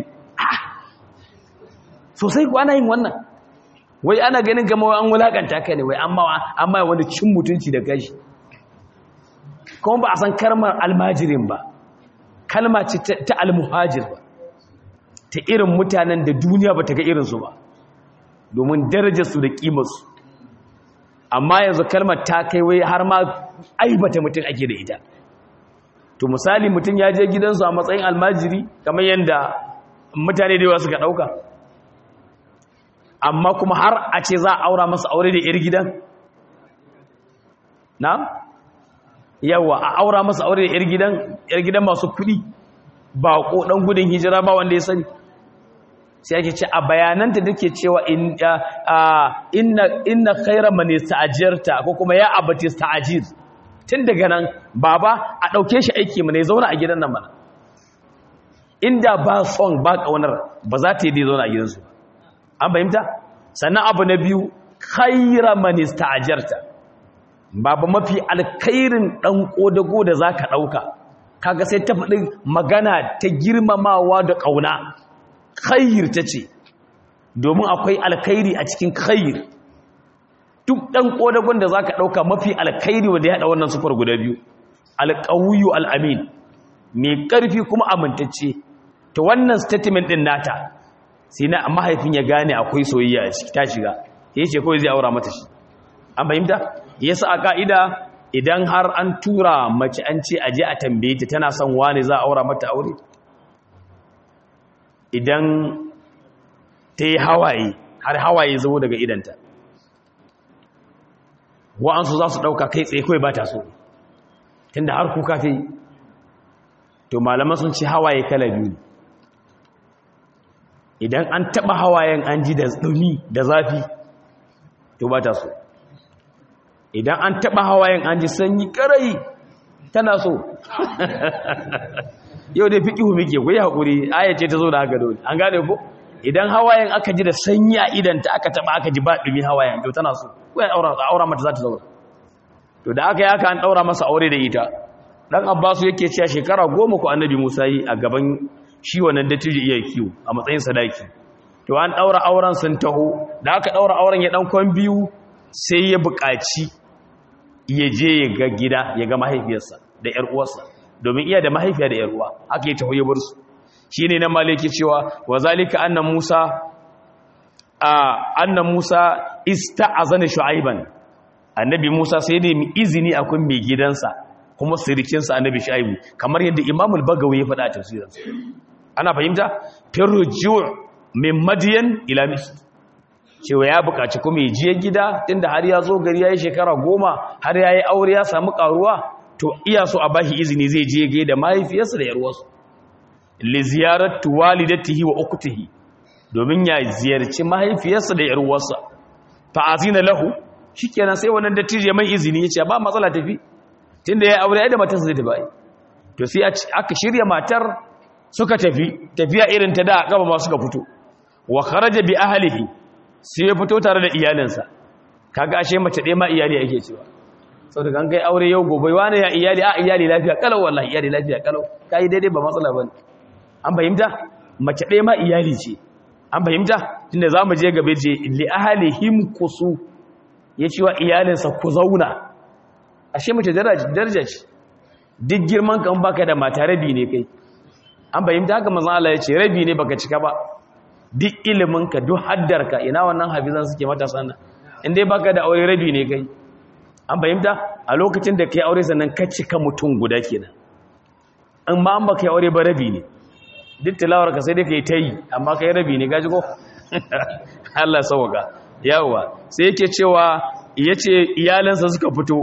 sosai ku ana yin wannan wai ana ganin kama an wulakanta ka ne wai amma wani cin mutunci da gashi kuma ba a san karmar almajirin ba kalma ce ta almuhajir ba ta irin mutanen da duniya ba ta ga irinsu ba domin darajarsu da ƙimarsu amma yanzu kalmar ta kai wai har ma aibata mutum ake da ita to misali mutum ya je gidansu a matsayin almajiri kamar yadda mutane da yawa suka ɗauka amma kuma har a ce za a aura masa aure da yar gidan na yawa a aura masa aure da yar gidan yar gidan masu kuɗi ba ko dan gudun hijira ba wanda ya sani sai ake ce a bayananta dake cewa inna inna khayra man yasta'jirta ko kuma ya abati sta'jir tun daga nan baba a dauke shi aiki mu ne zauna a gidan nan mana inda ba son ba kaunar ba za ta yi zauna a gidansu an fahimta sannan abu na biyu khayra man yasta'jirta baba mafi alkhairin dan kodago da zaka dauka kaga sai ta faɗi magana ta girmamawa da kauna khair ta ce domin akwai alkhairi a cikin khair duk ɗan ƙodagon da za ka ɗauka mafi alkhairi wanda ya haɗa wannan sufar guda biyu alƙawuyu al'amin mai ƙarfi kuma amintacce ta wannan statement ɗin nata sai na mahaifin ya gane akwai soyayya a ciki ta shiga ya ce kawai zai aura mata shi an fahimta ya sa a ka'ida idan har an tura mace an ce aje a tambaye ta tana son wani za a aura mata aure idan ta yi hawaye har hawaye zo daga idanta wa'ansu za su ɗauka kai tsaye kawai ba ta so tunda har kuka ta yi to malaman sun ce hawaye kala biyu idan an taɓa hawayen an ji da ɗumi da zafi to ba ta so idan an taɓa hawayen an ji sanyi ƙarai tana so yau dai fiƙihu muke ku yi haƙuri ayace ta zo da haka dole an gane ko idan hawayen aka ji da sanyi a idanta aka taɓa aka ji ba ɗumi hawayen to tana so ko ya aura mata za ta zaura to da aka yi aka an ɗaura masa aure da ita ɗan abbasu yake cewa shekara goma ku annabi musa yi a gaban shi wannan dattijo iya kiwo a matsayin sadaki to an ɗaura auren sun taho da aka ɗaura auren ya ɗan kwan biyu sai ya buƙaci ya je ya ga gida ya ga mahaifiyarsa da ‘yar uwarsa domin iya da mahaifiya da ‘yar uwa aka yi taho ya bar su shi ne na maliki cewa wa zalika annan musa a annan musa ista'azana shu'aiban annabi musa sai ne izini akwai mai gidansa kuma sirikinsa annabi shu'aibu kamar yadda imamul bagawi ya faɗa a tafsirinsa ana fahimta firruju' min madiyan ila misr cewa ya buƙaci kuma ya je gida tunda har ya zo gari ya yi shekara goma har ya yi aure ya samu ƙaruwa to iya so a bashi izini zai je gai da mahaifiyarsa da yarwarsu li ziyaratu walidatihi wa ukhtihi domin ya ziyarci mahaifiyarsa da yarwarsa fa azina lahu shikenan sai wannan dattijo mai izini yace ba matsala tafi tunda yayi aure ai da matarsa zai tafi to sai aka shirya matar suka tafi tafiya irin ta da gaba ma suka fito wa kharaja bi ahlihi sai ya fito tare da iyalinsa kaga ashe mace ɗaya ma iyali ake cewa saboda kan kai aure yau gobe wani ya iyali a iyali lafiya kalau wallahi iyali lafiya kalau kai daidai ba matsala bane an fahimta mace ɗaya ma iyali ce an fahimta tunda zamu je gabe je li ahlihim kusu ya ce wa iyalinsa ku zauna ashe mace daraja ce duk girman kan baka da mata rabi ne kai an fahimta haka manzon Allah ya ce rabi ne baka cika ba duk ilimin ka duk haddarka ina wannan hafizan suke matasa nan in dai baka da aure rabi ne kai an fahimta a lokacin da kai aure sannan ka cika mutum guda kenan in ma an baka yi aure ba rabi ne duk tilawar ka sai dai kai ta yi amma kai rabi ne gaji ko Allah sauka yawa sai yake cewa yace iyalansa suka fito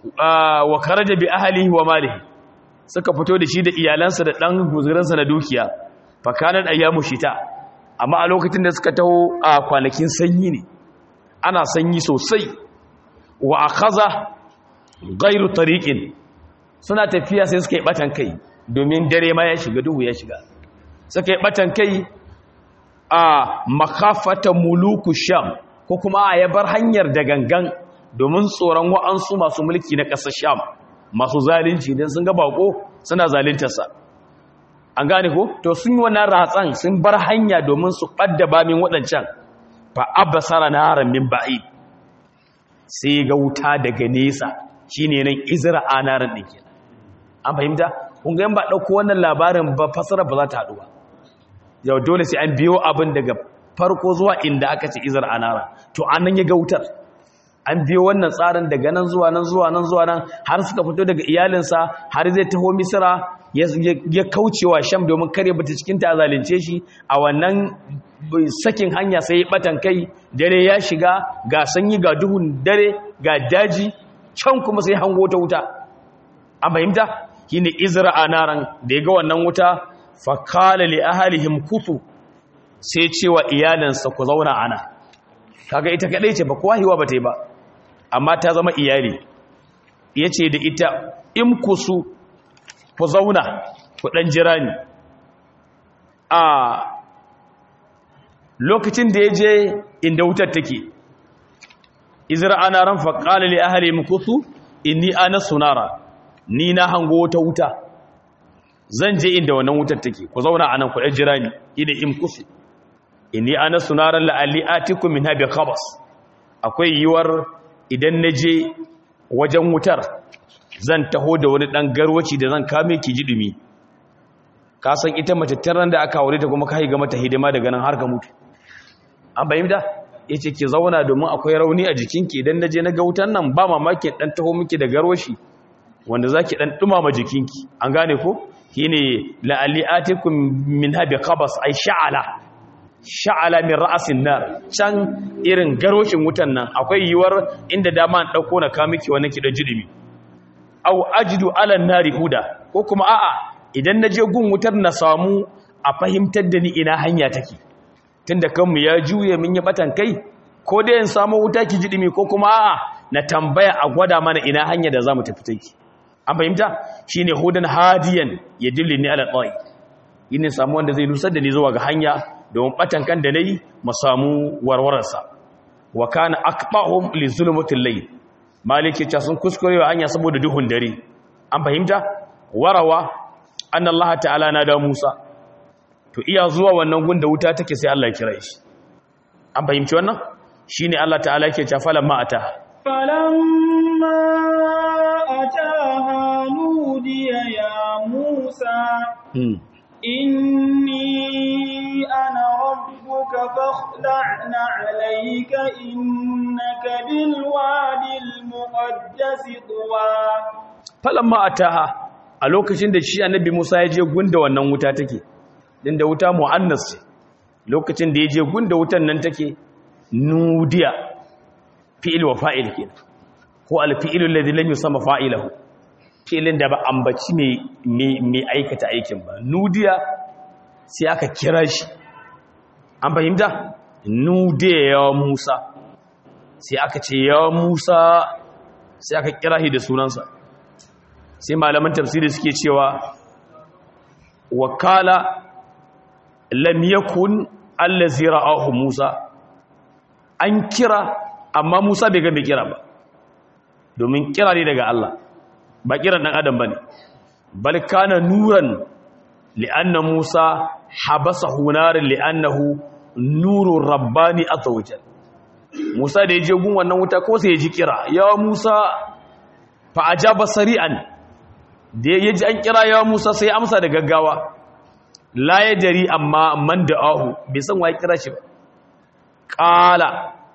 wa kharaja bi ahlihi wa malihi suka fito da shi da iyalansa da dan guzurinsa na dukiya fa kanat ayyamu shita amma a lokacin da suka taho a kwanakin sanyi ne ana sanyi sosai wa akhadha ghairu tariqin suna tafiya sai suka yi batan kai domin dare ma ya shiga duhu ya shiga suka yi batan kai a makafata muluku sham ko kuma a ya bar hanyar da gangan domin tsoron wa'ansu masu mulki na ƙasar sham masu zalunci don sun ga bako suna zaluntarsa an gane ko to sun yi wannan ratsan sun bar hanya domin su ɓadda bamin waɗancan fa abasara naran min ba'id sai ga wuta daga nesa shine nan izra anaran din kenan an fahimta kun ga ba dauko wannan labarin ba fasara ba za ta haɗu ba yau dole sai an biyo abin daga farko zuwa inda aka ce izar anara to anan ya ga wutar an biyo wannan tsarin daga nan zuwa nan zuwa nan zuwa nan har suka fito daga iyalinsa har zai taho misira ya kaucewa sham domin kare bata cikin ta zalunce shi a wannan sakin hanya sai ya batan kai dare ya shiga ga sanyi ga duhun dare ga daji can kuma sai hango ta wuta an fahimta shine izra'a naran da ya ga wannan wuta fa qala li ahlihim kutu sai cewa iyalansa ku zauna ana kaga ita kadai ce ba kowa hiwa bata yi ba amma ta zama iyali yace da ita in kusu ku zauna ku ɗan jira ni a lokacin da ya je inda wutar take izra ana ran faƙali li ahli mukusu inni ana sunara ni na hango wata wuta zan je inda wannan wutar take ku zauna anan ku ɗan jira ni ida in kusu inni ana sunara la'alli atikum min habi khabas akwai yiwar idan na je wajen wutar zan taho da wani ɗan garwaci da zan kame ki ji ɗumi ka san ita mace tarar da aka aure ta kuma ka ga mata hidima daga nan har ka mutu an bayyana ya ce ki zauna domin akwai rauni a jikinki idan na je na ga wutan nan ba mamaki ɗan taho miki da garwashi wanda za ki ɗan ɗumama jikinki an gane ko shi ne la'alli atikun min habi kabas ai sha'ala sha'ala min ra'asin nar can irin garwashin wutan nan akwai yiwuwar inda dama an ɗauko na kamiki wannan ki ɗan ji ɗumi aw ajidu ala nari huda ko kuma a'a idan naje gun wutar na samu a fahimtar da ni ina hanya take tunda kanmu ya juye min ya batan kai ko dai in samu wuta ki jidimi ko kuma a'a na tambaya a gwada mana ina hanya da zamu tafi take an fahimta shine hudan hadiyan yadillini ala ta'i yin samu wanda zai nusar da ni zuwa ga hanya domin batan kan da nayi mu samu warwararsa wa kana aqbahum li zulmatil layl maliki ta sun kuskure wa hanya saboda duhun dare an fahimta warawa anna Allah ta'ala na da Musa to iya zuwa wannan gunda wuta take sai Allah ya kira shi an fahimci wannan shine Allah ta'ala yake cewa falan ma ata falamma ataha nudiya ya Musa inni ana rabbuka fakhla'na 'alayka innaka bil wadil muqaddas tuwa falamma ataha a lokacin da shi annabi Musa ya je gunda wannan wuta take din da wuta muannas ce lokacin da ya je gunda wutan nan take nudiya fi'il wa fa'il kenan ko al-fi'lu alladhi lam yusamma fa'ilahu fi'ilin da ba ambaci mai mai aikata aikin ba nudiya sai aka kira shi an fahimta nudiya ya Musa sai aka ce ya Musa sai aka kira shi da sunansa sai malaman tafsiri suke cewa wakala lam yakun allazi ra'ahu Musa an kira amma Musa bai ga mai kira ba domin kira ne daga Allah ba kiran dan adam bane bal kana nuran li'anna Musa habasahu nar li'annahu nurur rabbani azawajal Musa da yaje gun wannan wuta ko sai ya ji kira ya Musa fa ajaba sari'an da yaji an kira ya Musa sai amsa da gaggawa la ya dari amma man da'ahu bai san waye kira shi ba qala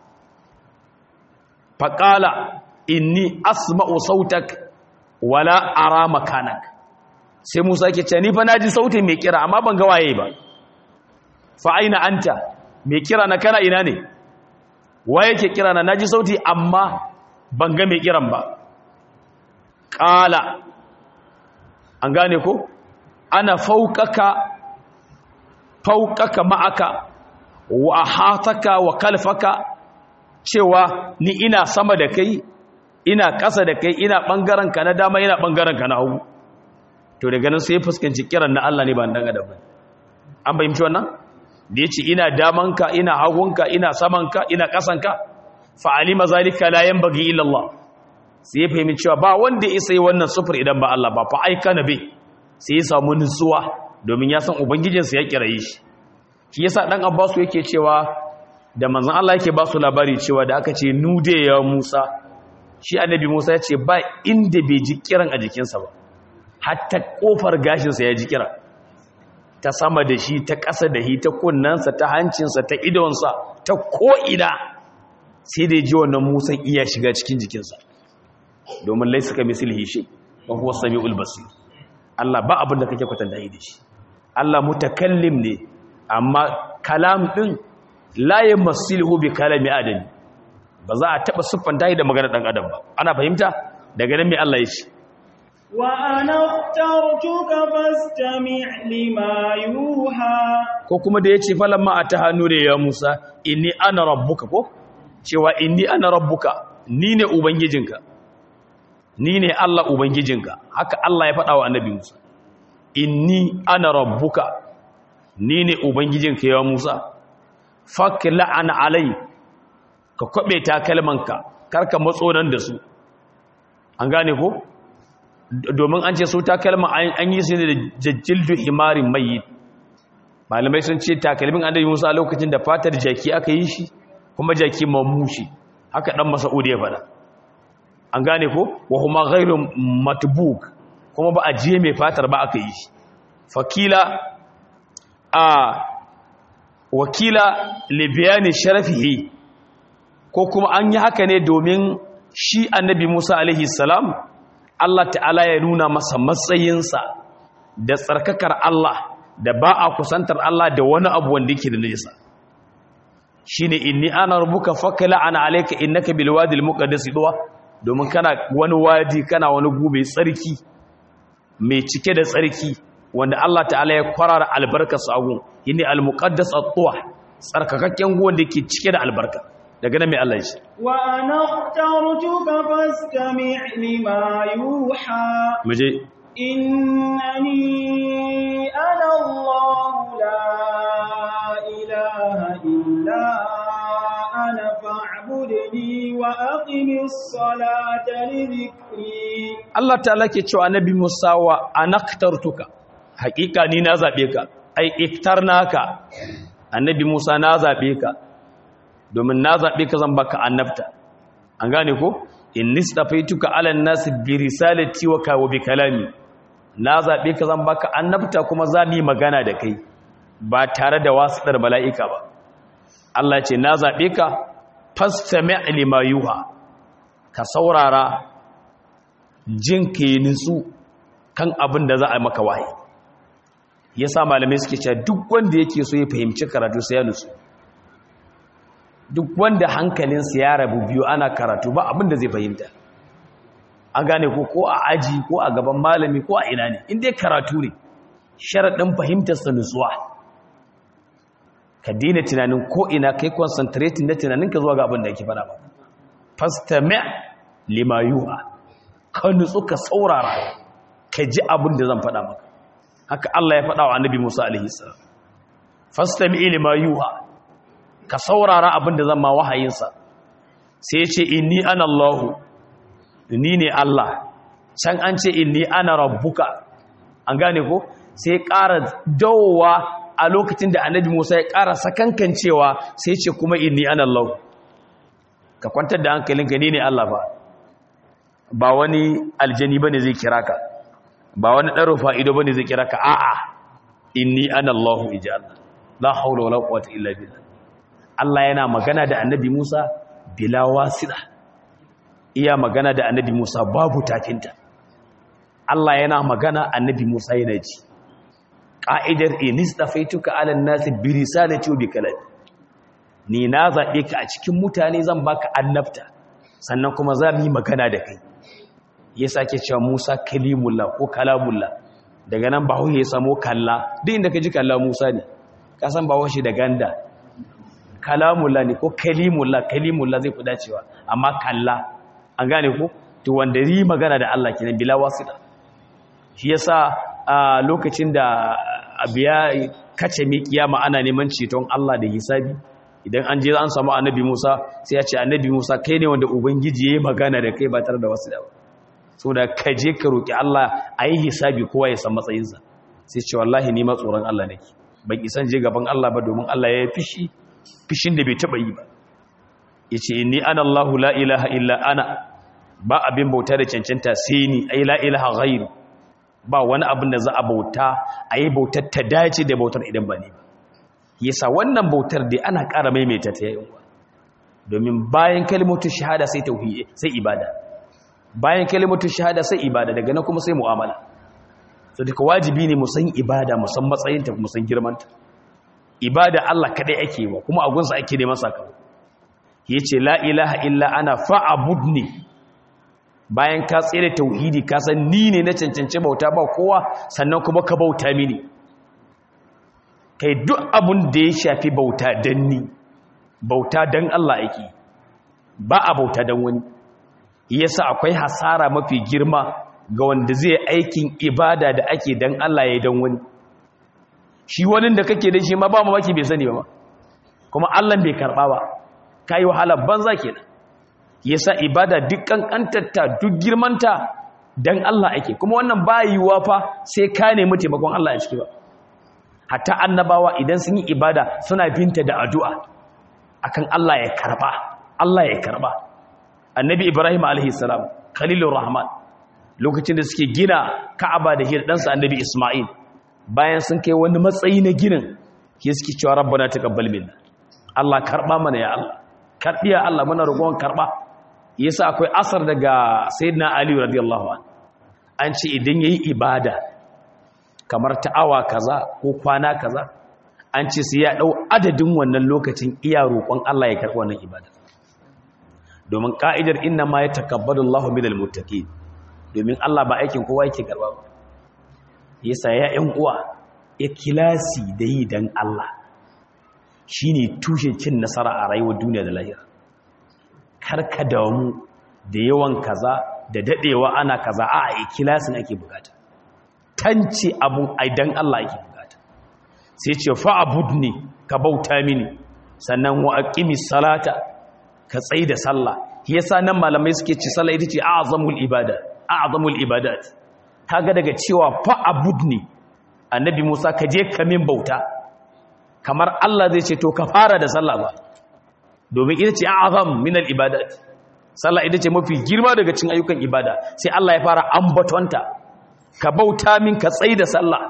fa qala inni asma'u sautak wala ara makanak sai Musa yake ce ni fa naji sautin mai kira amma ban ga waye ba fa aina anta mai kira na kana ina ne waye yake kira na naji sauti amma ban ga mai kiran ba qala an gane ko ana fawqaka fawqaka ma'aka wa ahataka wa kalfaka cewa ni ina sama da kai ina ƙasa da kai ina ɓangaren ka na dama ina ɓangaren ka na hagu to daga nan sai ya fuskanci kiran na Allah ne ba dan adam ba an bayyana wannan da yace ina damanka ina hagunka ina samanka ina ƙasanka fa alima zalika la yanbaghi illa Allah sai ya fahimci cewa ba wanda ya sai wannan sufur idan ba Allah ba fa aika nabi sai ya samu nutsuwa domin ya san ubangijinsa ya kiraye shi shi yasa dan Abbasu yake cewa da manzon Allah yake ba su labari cewa da aka ce nude ya Musa shi annabi Musa ya ce ba inda bai ji kiran a jikinsa ba hatta kofar gashinsa ya ji kira ta sama da shi ta ƙasa da shi ta kunnansa ta hancinsa ta idonsa ta ko'ina sai da ji wannan Musa iya shiga cikin jikinsa domin laisa ka mislihi shi wa huwa samiul basir Allah ba abin da kake kwatanta da shi Allah mutakallim ne amma kalam din la yamassiluhu bi kalami adami ba za a taba siffanta da magana dan adam ba ana fahimta daga nan me Allah ya ce wa ana ikhtartuka fastami' lima yuha ko kuma da yace falamma ataha nure ya Musa inni ana rabbuka ko cewa inni ana rabbuka ni ne ubangijinka ni ne Allah ubangijinka haka Allah ya faɗa wa annabi Musa inni ana rabbuka ni ne ubangijinka ya Musa fakla an alai ka kwabe takalmanka karka matso nan da su an gane ko domin an ce su takalma an yi su ne da jajjildu himarin mayyit malamai sun ce takalmin annabi Musa lokacin da fatar jaki aka yi shi kuma jaki mamushi haka dan Mas'ud ya faɗa an gane ko wa huma ghairu matbuk kuma ba a je mai fatar ba aka yi shi fakila a wakila libiyani sharafihi ko kuma an yi haka ne domin shi annabi Musa alaihi salam Allah ta'ala ya nuna masa matsayinsa da tsarkakar Allah da ba a kusantar Allah da wani abu wanda yake da nisa shine inni ana rubuka fakala ana alayka innaka bil wadi al muqaddas duwa domin kana wani wadi kana wani gube tsarki mai cike da tsarki wanda Allah ta'ala ya kwarara albarkar sagun yini al muqaddas at-tuwa tsarkakakken guwan da yake cike da albarka daga nan mai Allah shi wa ana ikhtartuka fastami' lima yuha muje innani ana Allah la ilaha illa ana fa'budni wa aqimis salata li dhikri Allah ta'ala ke cewa annabi Musa wa anaktartuka hakika ni na zabe ka ai iktarnaka annabi Musa na zabe ka domin na zabe ka zan baka annabta an gane ko in nistafaituka ala nasi bi risalati wa ka wa bi kalami na zabe ka zan baka annabta kuma za mu yi magana da kai ba tare da wasitar mala'ika ba Allah ce na zabe ka fastami' lima yuha ka saurara jin ka yi nutsu kan abin da za a maka wahayi ya sa malamai suke cewa duk wanda yake so ya fahimci karatu sai ya nutsu duk wanda hankalinsa ya rabu biyu ana karatu ba abin da zai fahimta an gane ko ko a aji ko a gaban malami ko a ina ne inda karatu ne sharaɗin fahimtarsa nutsuwa ka daina tunanin ko ina kai concentrating na tunaninka zuwa ga abin da yake fara ba fastami' lima yuha ka nutsu ka saurara ka ji abin da zan faɗa maka haka Allah ya faɗa wa annabi Musa alaihi salam fastami lima yuha ka saurara abin da zan ma wahayinsa sai ya ce inni ana Allah ni ne Allah can an ce inni ana rabbuka an gane ko sai ƙara dawowa a lokacin da annabi Musa ya ƙara sakankancewa sai ce kuma inni ana Allah ka kwantar da hankalinka ni ne Allah ba ba wani aljani ba ne zai kira ka ba wani ɗaro fa'ido ba ne zai kira ka a'a inni ana Allahu iji Allah la haula wala quwwata illa billah Allah yana magana da annabi Musa bila wasila iya magana da annabi Musa babu tafinta Allah yana magana annabi Musa yana ji qa'idar inistafaituka ala an-nasi bi risalati wa bi kalami ni na zabe ka a cikin mutane zan baka annabta sannan kuma za mu yi magana da kai ya sake cewa Musa kalimullah ko kalamullah daga nan bawo ya samo kalla duk inda ka ji kalla Musa ne ka san bawo shi da ganda kalamullah ne ko kalimullah kalimullah zai fi dacewa amma kalla an gane ko to wanda yi magana da Allah kenan bila wasita shi yasa a lokacin da abiya kace mi kiyama ana neman ceton Allah da hisabi idan an je an samu annabi Musa sai ya ce annabi Musa kai ne wanda ubangiji yayi magana da kai ba tare da wasu da ba saboda ka je ka roki Allah ayi hisabi kowa ya san matsayinsa sai ce wallahi ni ma tsoron Allah nake ban isan je gaban Allah ba domin Allah ya fishi fishin da bai taba yi ba yace inni ana Allahu la ilaha illa ana ba abin bauta da cancanta sai ni ai la ilaha ghairu ba wani abin da za a bauta ayi bautar ta dace da bautar idan ba ni ba yasa wannan bautar dai ana ƙara maimaita ta yayin domin bayan kalimatu shahada sai tauhidi sai ibada bayan kalimatu shahada sai ibada daga nan kuma sai mu'amala to duka wajibi ne mu san ibada mu san matsayinta mu san girmanta ibada Allah kadai ake yi kuma a gunsa ake neman sakamako yace la ilaha illa ana fa'budni bayan ka tsere tauhidi ka san ni ne na cancanci bauta ba kowa sannan kuma ka bauta mini kai duk abun da ya shafi bauta dan ni bauta dan Allah ake ba a bauta dan wani yasa akwai hasara mafi girma ga wanda zai aikin ibada da ake dan Allah ya dan wani shi wani da kake da shi ma ba mamaki bai sani ba kuma Allah bai karba ba kai wahala banza kenan yasa ibada duk kankantarta duk girmanta dan Allah ake kuma wannan bayuwa fa sai ka nemi taimakon Allah a ciki ba hatta annabawa idan sun yi ibada suna binta da addu'a akan Allah ya karba Allah ya karba annabi Ibrahim alaihi salam khalilur rahman lokacin da suke gina Ka'aba da hir ɗansa annabi Isma'il bayan sun kai wani matsayi na ginin ke suke cewa rabbana taqabbal minna Allah karba mana ya Allah karbiya Allah muna roƙon karba yasa akwai asar daga sayyidina Ali radiyallahu anhu an ce idan yayi ibada kamar ta awa kaza ko kwana kaza an ce sai ya dau adadin wannan lokacin iya roƙon Allah ya karba wannan ibada domin ka'idar inna ma yatakabbalu Allahu minal muttaqin domin Allah ba aikin kowa yake karba ba yasa ya ƴan uwa ikhlasi da yi dan Allah shine tushen cin nasara a rayuwar duniya da lahira karka damu da yawan kaza da dadewa ana kaza a ikhlasin ake bukata tance abu ai dan Allah ake bukata sai ce fa abudni ka bauta mini sannan wa aqimis salata ka tsaida sallah yasa nan malamai suke ce sallah ita ce a'zamul ibada a'zamul ibadat kaga daga cewa fa abudni annabi Musa ka je ka min bauta kamar Allah zai ce to ka fara da sallah ba domin ita ce a'zam min al ibadat sallah ita ce mafi girma daga cikin ayyukan ibada sai Allah ya fara ambatonta ka bauta min ka tsaida sallah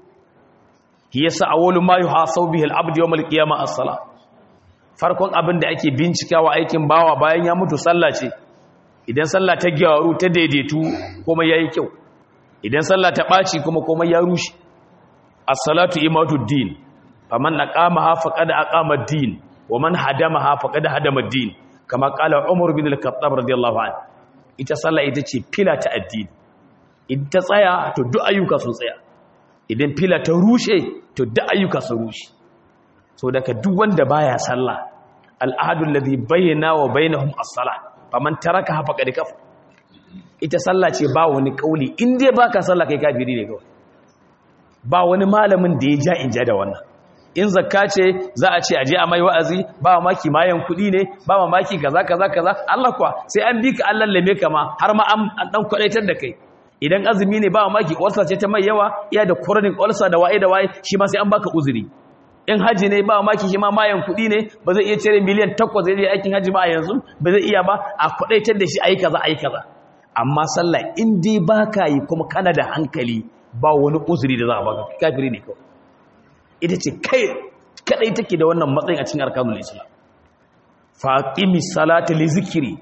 yasa awwalu ma yuhasabu bihi al abdu yawm al qiyamah as-salah farkon abin da ake bincikawa aikin bawa bayan ya mutu sallah ce idan sallah ta gyaru ta daidaitu kuma yayi kyau idan sallah ta ɓaci kuma kuma ya rushe as-salatu imaduddin faman aqamaha faqad aqama ad-din wa man hadamaha faqad hadama ad-din kama qala umar bin al-khattab radiyallahu anhu ita sallah ita ce fila ta addini idan ta tsaya to duk ayyuka sun tsaya idan fila ta rushe to duk ayyuka sun rushe so daga duk wanda baya sallah al-ahadu alladhi bayyana wa bainahum as-salah faman taraka faqad kafar ita sallah ce ba wani kauli in dai baka sallah kai kafiri ne kawai ba wani malamin da ya ja in ja da wannan in zakka ce za a ce aje a mai wa'azi ba maki mayan kuɗi ne ba maki kaza kaza kaza Allah kuwa sai an bi ka Allah lame ka ma har ma an dan kwadaitar da kai idan azumi ne ba maki ulcer ce ta mai yawa iya da chronic ulcer da waye da waye shi ma sai an baka uzuri in haji ne ba maki shi ma mayan kuɗi ne ba zai iya cire miliyan 8 zai yi aikin haji ba a yanzu ba zai iya ba a kwadaitar da shi ayi kaza ayi kaza amma sallah in dai baka yi kuma kana da hankali ba wani uzuri da za a baka kafiri ne kawai ita ce kai kadai take da wannan matsayin a cikin arkanul islam faqimi salata li zikri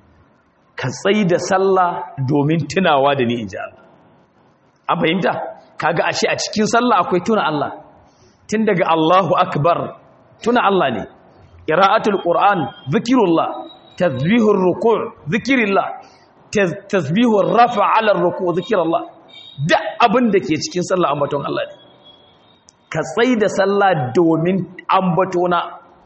ka tsayi da sallah domin tunawa da ni inji Allah an fahimta kaga ashe a cikin sallah akwai tuna Allah tun daga Allahu akbar tuna Allah ne qira'atul qur'an zikrullah tasbihur ruku' zikrillah tasbihur rafa 'ala ruku' zikrullah duk abin da ke cikin sallah ambaton Allah ne ka tsai da sallah domin ambatona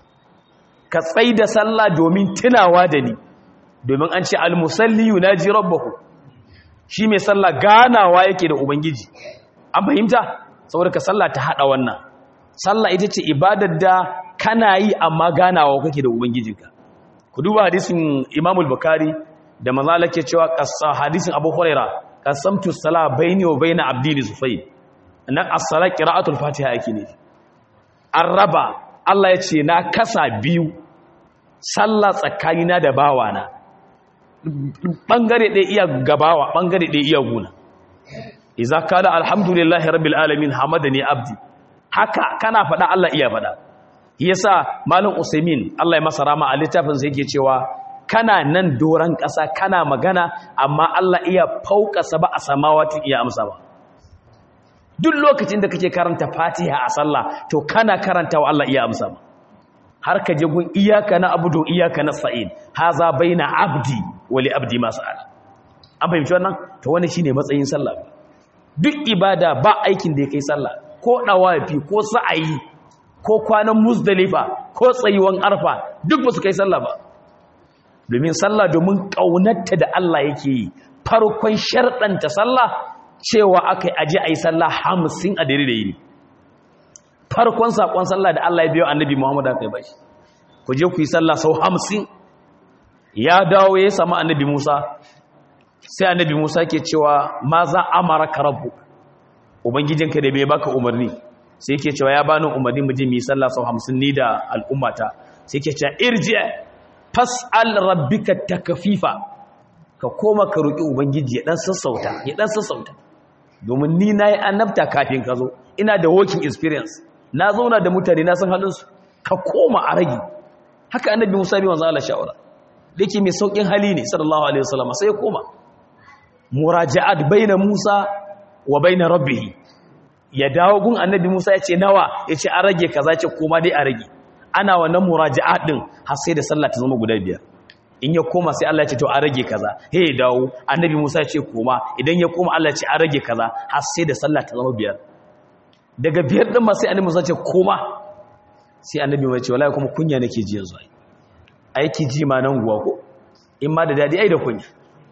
ka tsai da sallah domin tunawa da ni domin an ce almusalli yunaji rabbahu shi mai sallah ganawa yake da ubangiji an fahimta saboda ka sallah ta hada wannan sallah ita ce ibadar da kana yi amma ganawa kake da ubangijinka ku duba hadisin Imam al-Bukhari da manzo ke cewa qassa hadisin Abu Hurairah qasamtu salah baini wa baina abdi sufay nan as-sala qira'atul fatiha yake ne araba Allah ya ce na kasa biyu sallah tsakanina da bawana bangare ɗaya iya gabawa bangare ɗaya iya guna idza kana alhamdulillahi rabbil alamin hamadani abdi haka kana faɗa Allah iya faɗa yasa malam usaimin Allah ya masa rama a littafin sa yake cewa kana nan doran ƙasa kana magana amma Allah iya fauka ba a samawati iya amsa ba duk lokacin da kake karanta fatiha a sallah to kana karanta wa Allah iya amsa ma har ka je gun iyaka na abudu iyaka na sa'id haza baina abdi wali abdi ma sa'al an fahimci wannan to wannan shine matsayin sallah duk ibada ba aikin da ya kai sallah ko dawafi ko sa'ayi ko kwanan muzdalifa ko tsayuwan arfa duk ba su kai sallah ba domin sallah domin kaunarta da Allah yake yi farkon sharɗanta sallah cewa aka yi aje a yi sallah hamsin a dare da yini farkon saƙon sallah da Allah ya biyo annabi Muhammad aka yi ba shi ku je ku yi sallah sau hamsin ya dawo ya samu annabi Musa sai annabi Musa ke cewa ma za amara ka rabu ubangijinka da bai baka umarni sai ke cewa ya bani umarni mu je mu yi sallah sau hamsin ni da al'ummata sai ke cewa irji fas'al rabbika takfifa ka koma ka roki ubangiji ya dan sassauta ya dan sassauta domin ni nayi annabta kafin ka zo ina da working experience na zauna da mutane na san halinsu ka koma a rage haka annabi Musa bi manzo Allah shawara dake mai saukin hali ne sallallahu alaihi wasallam sai ya koma muraja'at baina Musa wa baina rabbih ya dawo gun annabi Musa ya ce nawa ya ce an rage kaza ce koma dai a rage ana wannan muraja'at din har sai da sallah ta zama guda biyar in ya koma sai Allah ya ce to an rage kaza he ya dawo annabi Musa ya ce koma idan ya koma Allah ya ce an rage kaza har sai da sallah ta zama biyar daga biyar din ma sai annabi Musa ya ce koma sai annabi mai ce wallahi kuma kunya nake ji yanzu ai aiki ji ma nan guwa ko in ma da dadi ai da kunya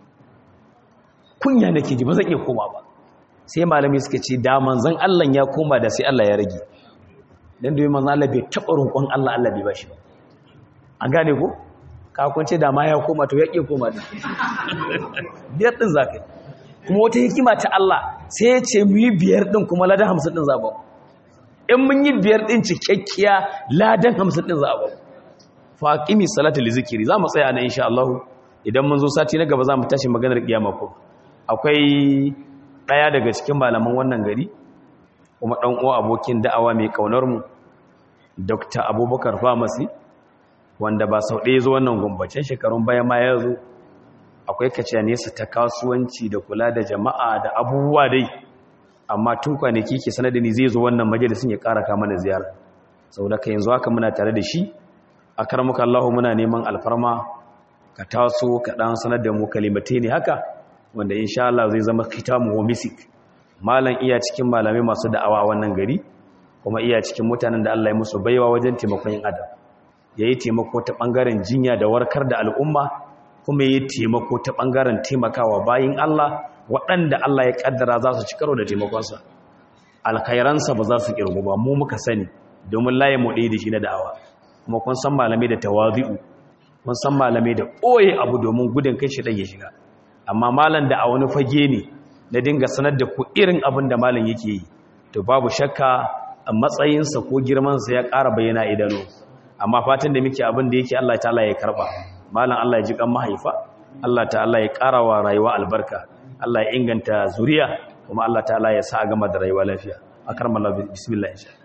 kunya nake ji ba zan iya koma ba sai malami suka ce da manzon Allah ya koma da sai Allah ya rage dan da manzon Allah bai taba roƙon Allah Allah bai bashi ba an gane ko ka kunce da ma ya koma to ya ke koma da biyar din zakai kuma wata hikima ta Allah sai ya ce mu yi biyar din kuma ladan 50 din zaba in mun yi biyar din cikakkiya ladan 50 din zaba faqimi salatu li zikri za mu tsaya nan insha Allah idan mun zo sati na gaba za mu tashi maganar kiyama ko akwai ɗaya daga cikin malaman wannan gari kuma ɗan uwa abokin da'awa mai ƙaunar mu dr abubakar famasi wanda ba sau ɗaya zo wannan gumbacin shekarun baya ma ya zo akwai kaciya nesa ta kasuwanci da kula da jama'a da abubuwa dai amma tun kwanaki ke sanar da ni zai zo wannan majalisun ya ƙara kama da ziyara sau da ka yanzu haka muna tare da shi a karmuka allahu muna neman alfarma ka taso ka ɗan sanar da mu kalimatai ne haka wanda insha Allah zai zama kitamu wa misik malam iya cikin malamai masu da'awa a wannan gari kuma iya cikin mutanen da Allah ya musu baiwa wajen taimakon yin adam yayi taimako ta bangaren jinya da warkar da al'umma kuma yayi taimako ta bangaren taimakawa bayin Allah waɗanda Allah ya kaddara za su ci karo da taimakonsa alkhairansa ba za su kirgu ba mu muka sani domin laye mu ɗaya da shi na da'awa kuma kun san malamai da tawazi'u kun san malamai da ɓoye abu domin gudun kai shi ɗan ya shiga amma malam da a wani fage ne na dinga sanar da ku irin abin da malam yake yi to babu shakka a matsayinsa ko girmansa ya ƙara bayyana idanu amma fatan da muke abin da yake Allah ta'ala ya karba malam Allah ya ji kan mahaifa Allah ta'ala ya ƙara wa rayuwa albarka Allah ya inganta zuriya kuma Allah ta'ala ya sa a gama da rayuwa lafiya akarmallahu bismillah insha